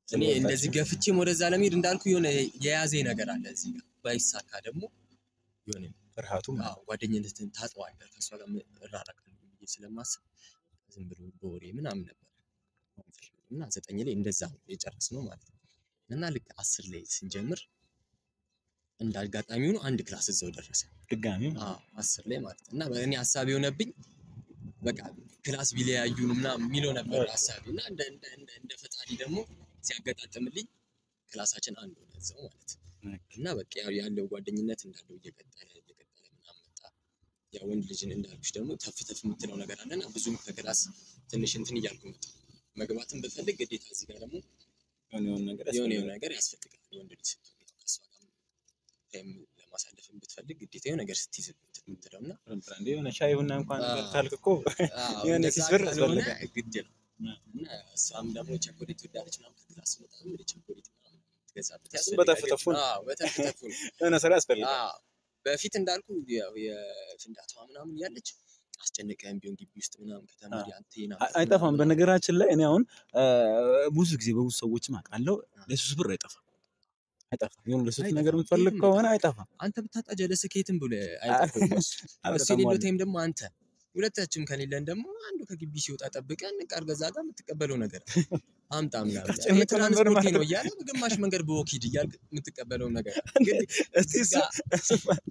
እኔ እንደዚህ ገፍቼም ወደዛ ለመሄድ እንዳልኩ የሆነ የያዘኝ ነገር አለ እዚህ ጋር ባይሳካ ደግሞ የሆነ ፍርሃቱ ማለት አዎ ጓደኝነትን ታጥዋለህ ከእሷ ጋር እራራቃለሁ ብዬ ስለማስብ ዝም ብሎ በወሬ ምናምን ነበር እና ዘጠኝ ላይ እንደዛ ነው የጨረስነው ማለት ነው። እና ልክ አስር ላይ ስንጀምር እንደ አጋጣሚ ሆኖ አንድ ክላስ እዛው ደረሰ። ድጋሚ ማለት ነው። አዎ አስር ላይ ማለት ነው። እና እኔ ሀሳብ የሆነብኝ በቃ ክላስ ቢለያዩን ምናምን የሚለው ነበር ሀሳቢ እና እንደ እንደ እንደ እንደ ፈጣሪ ደግሞ ሲያገጣጥምልኝ ክላሳችን አንድ ሆነ እዛው ማለት ነው። እና በቃ ያው ያለው ጓደኝነት እንዳለው እየቀጠለ እየቀጠለ ምናምን መጣ። ያ ወንድ ልጅን እንዳልኩሽ ደግሞ ተፍ ተፍ የምትለው ነገር አለና ብዙም ከክላስ ትንሽ እንትን እያልኩ መጣ። መግባትን ብፈልግ ግዴታ እዚህ ጋር ደግሞ የሆነ የሆነ ነገር የሆነ የሆነ ያስፈልጋል። ነገር ያስፈልጋል። የወንድ ልጅ ስትሆን ያው ከእሷ ጋር ታይም ለማሳለፍ ብትፈልግ ግዴታ የሆነ ነገር ስትይዝ እንትን የምትለው እና እንደ የሆነ ሻይ ቡና እንኳን አዎ። ካልክ እኮ አዎ፣ የሆነ እንደዛ ኪስ ብር ካልሆነ ያስፈልጋል። ግድ ነው እና እሷም ደግሞ ቸኮሌት ትወዳለች ምናምን ከክላስ ስመጣ ወደ ቸኮሌት ምናምን ትገዛበት ያስፈልጋል። በተፍተፉ ነው። አዎ፣ በተፍተፉ ነው። የሆነ ስራ ያስፈልጋል። አዎ፣ በፊት እንዳልኩ ያው የፍንዳታዋ ምናምን ያለች አስጨንቀህም ቢሆን ግቢ ውስጥ ምናምን ከተማሪ አንተ አይ- ናፍቆት አይጠፋም። ምናምን በነገራችን ላይ እኔ አሁን አ፣ ብዙ ጊዜ በብዙ ሰዎችም አውቃለሁ ለሱስ ብር አይጠፋም። አይጠፋም። የሆነ ለሱስ አይጠፋም። ነገር የምትፈልግ የትም ከሆነ አይጠፋም። አንተ ብታጣ ጀለስ ከየትም ብሎ አይጠፋም እሱ እሱ በጣም የሌለው ዋና- ታይም ደግሞ አንተ ሁለታችንም ከሌለን ደግሞ አንዱ ከግቢ ሲወጣ ጠብቀን ቃል ገዛ ጋር የምትቀበለው ነገር አለ። አምጣ ምናምን አስጨንቀው ነበር የትራንስፖርቴ ማለት ነው ነው። እያለ ግማሽ መንገድ በወኪድ እያልክ የምትቀበለው ነገር አለ። እንዴ፣ ግን እስቲ እዚህ እሱ- ጋር እሱ ፓርት-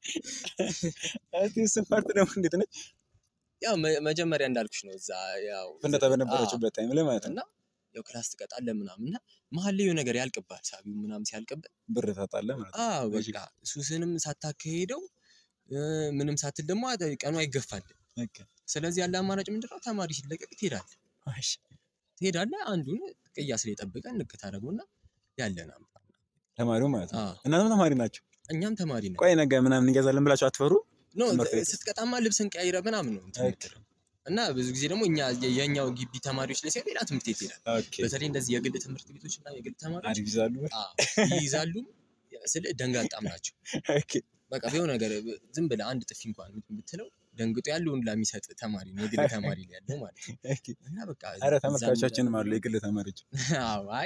እስቲ እሱ ፓርት ደግሞ እንዴት ነች? ያው መ- መጀመሪያ እንዳልኩሽ ነው እዛ ያው ፍንዳታ በነበረችበት ታይም ላይ ማለት ነው። እና ያው ክላስ ትቀጣለህ ምናምን እና መሀል ላይ የሆነ ነገር ያልቅብሃል። ሳቢው ምናምን ሲያልቅብህ ብር ታጣለህ ማለት ነው። አዎ በቃ ሱስንም ሳታካሄደው እ፣ ምንም ሳትል ደግሞ አተ- ቀኑ አይገፋልህ። ኦኬ። ስለዚህ ያለ አማራጭ ምንድነው? ተማሪ ሲለቀቅ ትሄዳለህ እሺ። ትሄዳለህ አንዱን ቅያስ ላይ ጠብቀን ንቅ ታደርገውና ያለን አምጣ። ተማሪው ማለት ነው። አዎ እናንተም ተማሪ ናቸው። እኛም ተማሪ ነን። ቆይ ነገ ምናምን እንገዛለን ብላችሁ አትፈሩ? ኖ ትምህርት ቤት ስትቀጣማ ልብስን ቀይረ ምናምን ነው እንትን ኦኬ። የምትለው። እና ብዙ ጊዜ ደግሞ እኛ የ- የኛው ግቢ ተማሪዎች ላይ ሲሆን ሌላ ትምህርት ቤት ይሄዳል። ኦኬ። በተለይ እንደዚህ የግል ትምህርት ቤቶች እና የግል ተማሪዎች አሪፍ ይዛሉ። አዎ፣ ይይዛሉ ስለ ደንጋጣም ናቸው። ኦኬ። በቃ የሆነ ነገር ዝም ብለህ አንድ ጥፊ እንኳን ብትለው ደንግጦ ያለውን ለሚሰጥ ተማሪ ነው የግል ተማሪ ላይ ያለው ማለት ነው። ኦኬ። እና በቃ ኧረ እዛም ተመልካቾቻችንም አሉ የግል ተማሪዎች። አዎ፣ አይ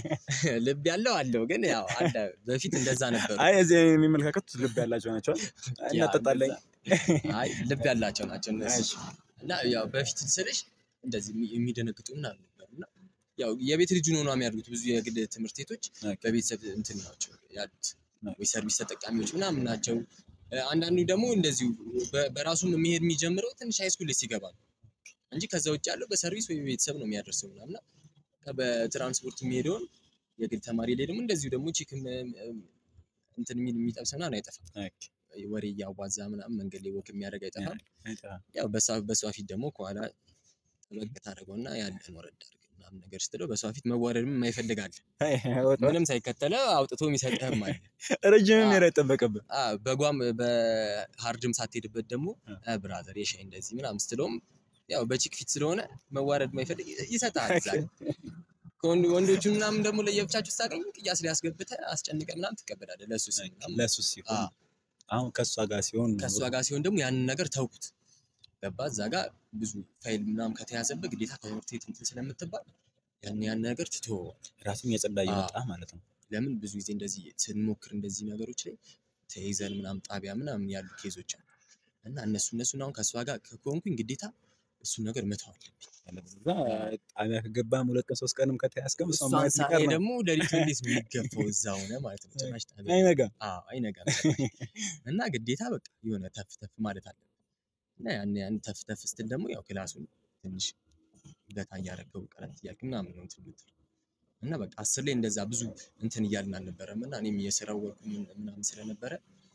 ልብ ያለው አለው ግን ያው አለ በፊት እንደዛ ነበሩ። አይ እዚህ የሚመለካከቱት ልብ ያላቸው ናቸው። ያ እናጠጣለን። እንደዛ- አይ ልብ ያላቸው ናቸው እነሱ እሺ። እና ያው በፊት ስልሽ እንደዚህ የሚ- የሚደነግጡ ምናምን ነበሩ እና ያው የቤት ልጁን ሆኗ የሚያድጉት ብዙ የግል ትምህርት ቤቶች ኦኬ። በቤተሰብ እንትን ናቸው ያሉት ኦኬ። ወይ ሰርቪስ ተጠቃሚዎች ምናምን ናቸው። እ፣ አንዳንዱ ደግሞ እንደዚሁ በ- በራሱም የሚሄድ የሚጀምረው ትንሽ ሃይስኩል ላይ ሲገባ ነው እንጂ ከዛ ውጭ ያለው በሰርቪስ ወይ ቤተሰብ ነው የሚያደርሰው ምናምን እና ከ- በትራንስፖርት የሚሄደውን የግል ተማሪ ላይ ደግሞ እንደዚሁ ደግሞ ቺክም እንትን የሚል የሚጠብስ ምናምን አይጠፋም። ኦኬ። ወሬ እያዋዛ ምናምን መንገድ ላይ ወክ የሚያደርግ አይጠፋም። አይጠፋም። ያው በሷ በሷ ፊት ደግሞ ከኋላ ጠበቅ ታደርገውና ያለን ወረድ አድርግ ምናምን ነገር ስትለው በሷ ፊት መዋረድም የማይፈልጋል አይ፣ ወጣ። ምንም ሳይከተለ አውጥቶ የሚሰጥህም አለ። ረጅም አዎ። ሜዳ አይጠበቅብህ። አ፣ በጓም በሀርድም ሳትሄድበት ደግሞ አ። አ፣ ብራዘር የሻይ እንደዚህ ምናምን ስትለውም ያው በቺክ ፊት ስለሆነ መዋረድ የማይፈልግ ይሰጣል። እዛ ላይ። ከወንድ ወንዶቹ ምናምን ደግሞ ለየብቻችሁ ስታገኙ ቅያስ ላይ አስገብተህ አስጨንቀህ ምናምን ትቀበላለህ። ለሱ ሲል ምናምን ለሱስ ሲሆን አዎ። አሁን ከእሷ ጋር ሲሆን ከእሷ ጋር ሲሆን ደግሞ ያንን ነገር ተውኩት። ገባ እዛ ጋር ብዙ ፋይል ምናምን ከተያዘበት ግዴታ ከትምህርት ቤት እንትን ስለምትባል ያን ያን ነገር ትተወዋል። ራሱን የጸዳ እየመጣ ማለት ነው። ለምን ብዙ ጊዜ እንደዚህ ስንሞክር እንደዚህ ነገሮች ላይ ተይዘን ምናምን ጣቢያ ምናምን ያሉ ኬዞች አሉ እና እነሱ እነሱን አሁን ከእሷ ጋር ከሆንኩኝ ግዴታ እሱን ነገር መተው አለብኝ። እዛ ጣቢያ ከገባም ሁለት ቀን ሶስት ቀንም ከተያዝከም እሷን እሷን ማየት ሳይ ሊቀር ነው። ደግሞ ሌሊት እንዴት ነው የሚገፋው እዛ ሆነ ማለት ነው። ጭራሽ ጣቢያ አይነጋም። አዎ አይነጋም ጭራሽ። እና ግዴታ በቃ የሆነ ተፍ ተፍ ማለት አለ እና ያን ያን ተፍ ተፍ ስትል ደግሞ ያው ክላሱን ትንሽ ገታ እያደረገው ቀረት እያልክ ምናምን ነው እንትን የምትለው እና በቃ አስር ላይ እንደዛ ብዙ እንትን እያልን አልነበረም እና እኔም የስራው ወርቁ ምን- ምናምን ስለነበረ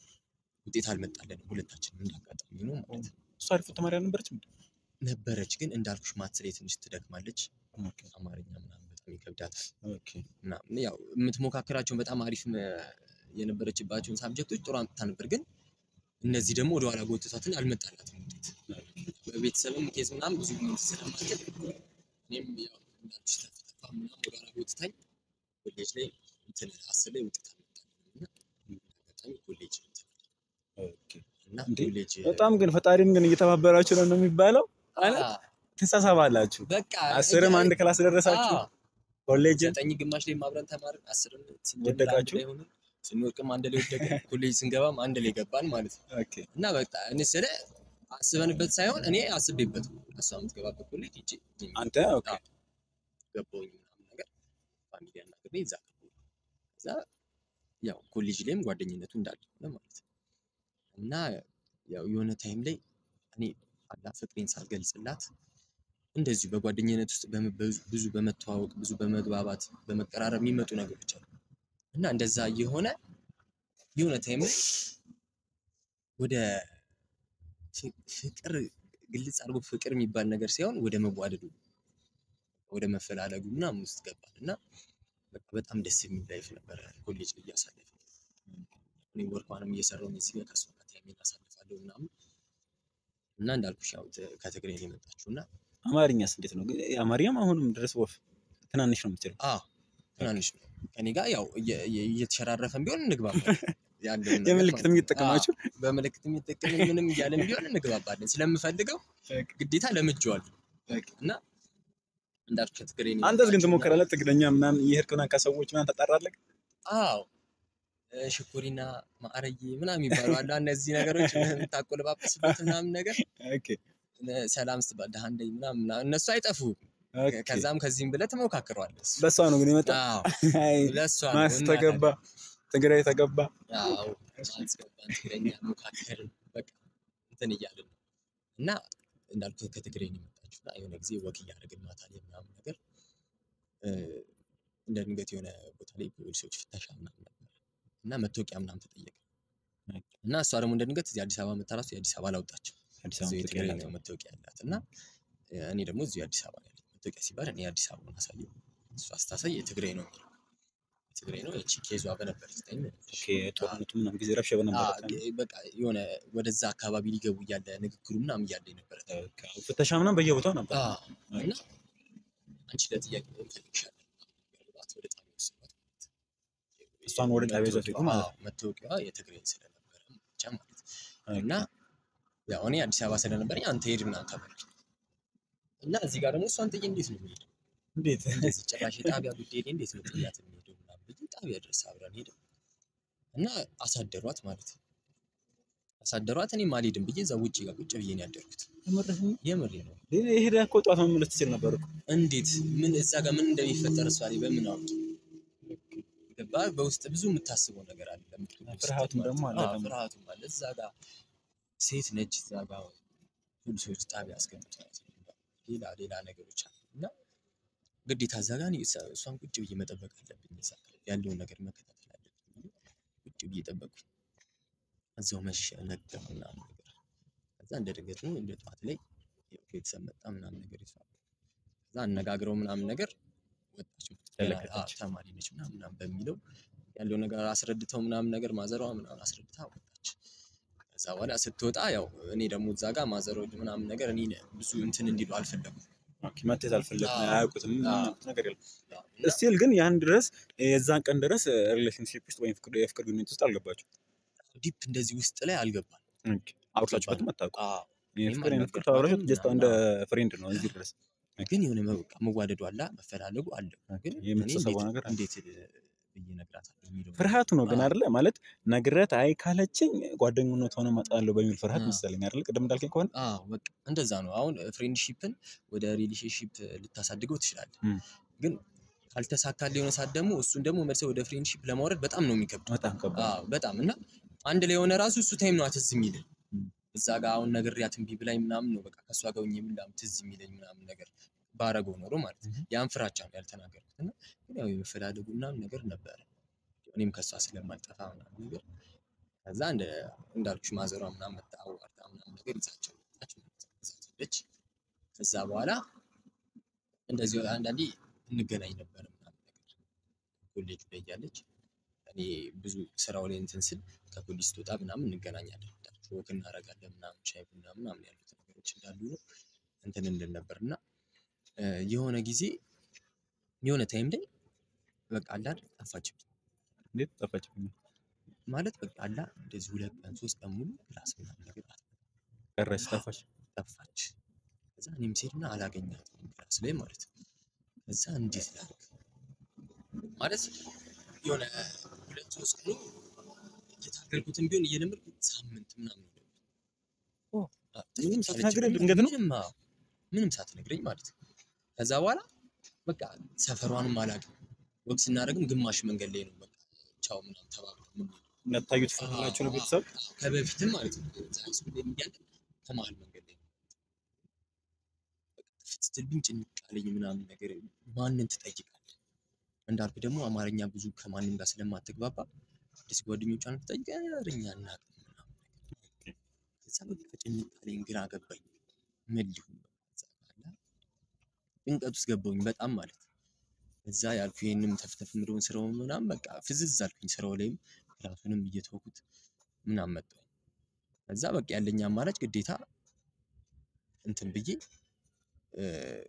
ውጤት አልመጣለንም ሁለታችንም እንዳጋጣሚ ነው ማለት ነው። እሷ አሪፍ ተማሪ አልነበረችም? ነበረች ግን እንዳልኩሽ ማትስ ላይ ትንሽ ትደክማለች። ኦኬ፣ አማርኛ ምናምን በጣም ይከብዳታል ኦኬ። ምናምን ያው የምትሞካከራቸውን በጣም አሪፍ መ- የነበረችባቸውን ሳብጀክቶች ጥሩ አምጥታ ነበር ግን እነዚህ ደግሞ ወደኋላ ጎትቷትን አልመጣላትም ውጤት በቤተሰብም ኬዝ ምናምን ብዙ ጊዜ ስለማትል እኔም ያው እንዳልኩሽ ተፍ ተፋ ምናምን ወደኋላ ጎትታኝ ኮሌጅ ላይ እንትን አስር ላይ ውጤት አልመጣልኝም እና በጣም ኮሌጅ እንትን ኦኬ። እና እንዴ? ኮሌጅ በጣም ግን ፈጣሪን ግን እየተባበራችሁ ነው ነው የሚባለው። አ፣ ትሳሳባላችሁ። በቃ አስርም አንድ ክላስ ደረሳችሁ። አ፣ ኮሌጅ ዘጠኝ ግማሽ ላይ አብረን ተማርን። አስርን ስንጀምር አንድ ወደቃችሁ? ላይ ሆነን ስንወድቅም አንድ ላይ ወደቅን። ኮሌጅ ስንገባም አንድ ላይ ገባን ማለት ነው። ኦኬ እና በቃ እኔ ስለ አስበንበት ሳይሆን እኔ አስቤበት ነው። እሷ የምትገባበት ኮሌጅ ሂጅ አንተ ኦኬ ገባሁኝ ምናምን ነገር ፋሚሊ አናግሬ እዛ ገባሁኝ። ከዛ ያው ኮሌጅ ላይም ጓደኝነቱ እንዳለ ሆነ ማለት ነው። እና ያው የሆነ ታይም ላይ እኔ አላ ፍቅሬን ሳልገልጽላት እንደዚሁ በጓደኝነት ውስጥ በመ- በዙ- ብዙ በመተዋወቅ ብዙ በመግባባት በመቀራረብ የሚመጡ ነገሮች አሉ እና እንደዛ እየሆነ የሆነ ታይም ላይ ወደ ፍ- ፍቅር ግልጽ አድርጎ ፍቅር የሚባል ነገር ሳይሆን ወደ መዋደዱ ወደ መፈላለጉ ምናምን ውስጥ ገባን እና በቃ በጣም ደስ የሚል ላይፍ ነበረ ኮሌጅ ላይ እያሳለፍን። እኔ ወርኳንም እየሰራሁ እዚህ ጋር ከእሷ ጋር ታይሜን አሳልፋለሁ ምናምን እና እንዳልኩሽ ያው ት- ከትግሬ ነው የመጣችው እና አማርኛስ እንዴት ነው? ግን አማርኛም አሁንም ድረስ ወፍ ትናንሽ ነው የምትችለው። አዎ ትናንሽ ነው ከኔ ጋር ያው እየ- እየ- እየተሸራረፈን ቢሆን እንግባባለን። ያለውን ነገር የምልክት ማለት ነው። የሚጠቀማችሁ አዎ፣ በምልክት የሚጠቀምን ምንም እያለን ቢሆን እንግባባለን። ስለምፈልገው ግዴታ ለምጄዋለሁ እና እንዳልኩሽ ከትግሬ ነው አንተስ ግን የመጣችው እና- ትሞክራለህ? ትግረኛ ምናምን እየሄድክ ምናምን ከሰዎች ምናምን ታጣራለህ? አዎ እ፣ ሽኩሪና ማዕረዬ ምናምን የሚባሉ አሉ። እነዚህ ነገሮች የምታቆለባበስበት ምናምን ነገር ኦኬ እ፣ ሰላም ስትባል ደህና እንደኝ ምናምን ምናምን እነሱ አይጠፉም። ኦኬ። ከዛም ከዚህም ብለህ ትሞካክረዋለህ። እሱ። በሷ ነው ግን የመጣው። አዎ አይ ለእሷ ነው ማስ እና ተገባ፣ ትግራይ ተገባ። አዎ ማስገባን ትግረኛ ሞካከርን በቃ እንትን እያልን ነው እና እንዳልኩት ከትግሬ ነው የመጣችው እና የሆነ ጊዜ ወክ እያደረግን ማታ ላይ ምናምን ነገር እ፣ እንደ ድንገት የሆነ ቦታ ላይ ፖሊሶች ፍተሻ ምናምን ነበር እና መታወቂያ ምናምን ተጠየቀ እና እሷ ደግሞ እንደ ድንገት እዚህ አዲስ አበባ መታ ራሱ የአዲስ አበባ አላወጣችም አዲስ እዚሁ አበባ የትግራይ ትገኛለህ። ነው መታወቂያ ያላት እና እ፣ እኔ ደግሞ እዚሁ አዲስ አበባ ነው ያለኝ መታወቂያ ሲባል እኔ አዲስ አበባን አሳየው እሷ ስታሳይ የትግራይ ነው የሚለው የትግራይ ነው እቺ ኬዟ በነበረች ታይም ኦኬ ጦርነቱ ምናምን ጊዜ ረብሻ በነበረ አዎ፣ ግ- በቃ የሆነ ወደዛ አካባቢ ሊገቡ እያለ ንግግሩ ምናምን እያለ የነበረ ታይም ፍተሻ ምናምን በየቦታው ነበር። አዎ፣ እና አንቺ ለጥያቄ እንፈልግሻለን ያሏት ወደ ጣቢያ ወሰዷት ማለት ነው። እሷን ወደ ጣቢያ ይዘው ሄዱ ማለት አዎ፣ መታወቂያዋ የትግራይ ስለነበረ ብቻ ማለት ነው። እና ያው እኔ አዲስ አበባ ስለነበረኝ አንተ ሄድ ምናምን ተባልኩ እና እዚህ ጋር ደግሞ እሷን ጥዬ እንዴት ነው የምሄደው? እንዴት እንደዚህ ጭራሽ የጣቢያ ጉዳይ ላይ እንዴት ነው ጥያት የሚሄደው ምናምን ብዬ ጣቢያ ድረስ አብረን ሄድን እና አሳደሯት ማለት ነው። አሳደሯት እኔም አልሄድም ብዬ እዛ ውጭ ጋር ቁጭ ብዬ ነው ያደርኩት። የምሬ ነው። ሄደህ እኮ ጠዋት መመለስ ትችል ነበር እኮ። እንዴት ምን እዛ ጋር ምን እንደሚፈጠር እሷ ላይ በምን አውቂ ገባ በውስጥ ብዙ የምታስበው ነገር አለ። ለምትሆን ፍርሃቱም ደግሞ አለ ደግሞ። ፍርሃቱም አለ። እዛ ጋር ሴት ነች። እዛ ጋር ፖሊሶች ጣቢያ አስገብተዋት ሌላ ሌላ ነገሮች አሉ እና ግዴታ እዛ ጋር እኔ እሷ- እሷን ቁጭ ብዬ መጠበቅ አለብኝ። እዛ ጋር ያለውን ነገር መከታተል አለብኝ ብዬ ቁጭ ብዬ ጠበቅኩኝ። እዛው መሸ ነጋ ምናምን ነገር ከዛ እንደ ድንገት ነው እንደ ጠዋት ላይ ያው ቤተሰብ መጣ ምናምን ነገር ይዟል። ከዛ አነጋግረው ምናምን ነገር ወጣች። ገና ተለቀቀች። አዎ፣ ተማሪ ነች ምናምን ምናምን በሚለው ያለው ነገር አስረድተው ምናምን ነገር ማዘሯ ምናምን አስረድታ ወጣች። ከዛ በኋላ ስትወጣ ያው እኔ ደግሞ እዛ ጋር ማዘሮ ምናምን ነገር እኔ ብዙ እንትን እንዲሉ አልፈለኩም። ኦኬ፣ መተት አልፈለግም፣ አዎ። አያውቁትም አዎ። ነገር የለም። ያው እና ስቲል ግን ያን ድረስ የዛን ቀን ድረስ ሪሌሽንሽፕ ውስጥ ወይም ፍቅር- የፍቅር ግንኙነት ውስጥ አልገባችሁ። ዲፕ እንደዚህ ውስጥ ላይ አልገባም። አውርታችሁበትም አታውቁም። አዎ፣ የፍቅር እኔም አይነት ፍቅር ተባብራችሁ ጀስት እንደ ምናምን ፍሬንድ ነው እዚህ ድረስ ግን የሆነ በቃ መዋደዱ አለ መፈላለጉ አለ። ግን እኔ የምትሰበው እንዴት- ነገር አለ። እንዴት ብዬ እነግራታለሁ የሚለው ፍርሃቱ ነው ግን አዎ። አይደለ ማለት ነግረት አይ ካለችኝ ጓደኝነት ሆነ እመጣለሁ በሚል ፍርሃት አዎ። መሰለኝ አይደለ ቅድም እንዳልከኝ ከሆነ አዎ በቃ እንደዛ ነው። አሁን ፍሬንድሺፕን ወደ ሪሌሽንሺፕ ልታሳድገው ትችላለህ። እም። ግን ካልተሳካልህ የሆነ ሰዓት ደግሞ እሱን ደግሞ መልሰህ ወደ ፍሬንድሺፕ ለማውረድ በጣም ነው የሚከብደው። በጣም ከባድ አዎ በጣም እና አንድ ላይ የሆነ ራሱ እሱ ታይም ነው ትዝ የሚልህ እም። እዛ ጋር አሁን ነግሬያት እምቢ ብላኝ ምናምን ነው በቃ ከእሷ ጋር ሆኜ ምናምን ትዝ የሚለኝ ምናምን ነገር ባረገው ኖሮ ማለት ነው። እም። ያን ፍራቻ ነው ያልተናገርኩት እና ግን ያው የመፈላለጉ ምናምን ነገር ነበረ። እኔም ከእሷ ስለማልጠፋ ምናምን ነገር ከዛ እንደ እንዳልኩሽ ማዘሯ ምናምን መጣ አዋርታ ምናምን ነገር ይዛቸው መጣች ማለት ነው። ይዛት ሄደች። ከዛ በኋላ እንደዚህ አንዳንዴ እንገናኝ ነበር ምናምን ነገር ኮሌጁ ላይ እያለች እኔ ብዙ ስራው ላይ እንትን ስል ከፖሊስ ትወጣ ምናምን እንገናኛለን እንዳልኩሽ ወክ እናደርጋለን ምናምን ሻይ ቡና ምናምን ያሉት ነገሮች እንዳሉ ነው እንትን እንድል ነበር እና እ፣ የሆነ ጊዜ የሆነ ታይም ላይ በቃ አላ አይደል ጠፋችብኝ እንዴት ጠፋች ማለት በቃ አላ እንደዚህ ሁለት ቀን ሶስት ቀን ሙሉ ክላስ ምናምን ነገር አትመጣም። ቀረች ጠፋች ጠፋች። ከዛ እኔም ስሄድና አላገኛትም ክላስ ላይ ማለት ነው። ከዛ እንዴት ላድርግ ማለት የሆነ ሁለት ሶስት ቀኑ እየታገልኩትን ቢሆን እየለመድኩ ሳምንት ምናምን ነው። ኦ፣ አዎ፣ ምንም ትንሽ ሳትነግረኝ አለችኝ። ድንገት ነው? ምንም አዎ፣ ምንም ሳትነግረኝ ማለት ነው። ከዛ በኋላ በቃ ሰፈሯንም አላውቅም። ወግ ስናደርግም ግማሽ መንገድ ላይ ነው በቃ ቻው ምናምን ተባብለን የምንሄደው። እንዳታዩ ትፈራላችሁ ነው ቤተሰብ አዎ፣ ከበፊትም ማለት ነው። እዛ ሃይስኩል ላይ እያለን ከመሀል መንገድ ላይ ነው። በቃ ጥፍት ስትልብኝ ጭንቅ አለኝ ምናምን ነገር ማንን ትጠይቃለህ? እንዳልኩ ደግሞ አማርኛ ብዙ ከማንም ጋር ስለማትግባባ አዲስ ጓደኞቿን ትጠይቅ ኧረ እኛ አናውቅም ምናምን ነገር። ከዛ በቃ ጭንቅ አለኝ፣ ግራ ገባኝ። ምን ሊሆን በቃ እዛ ጋር አለ ጭንቀት ውስጥ ገባሁኝ በጣም ማለት ነው። እዛ ያልኩ ይሄንም ተፍተፍ ምለውን ስራውን ምናምን በቃ ፍዝዝ አልኩኝ። ስራው ላይም ክላሱንም እየተወኩት ምናምን መጣሁ። ከዛ በቃ ያለኝ አማራጭ ግዴታ እንትን ብዬ እ፣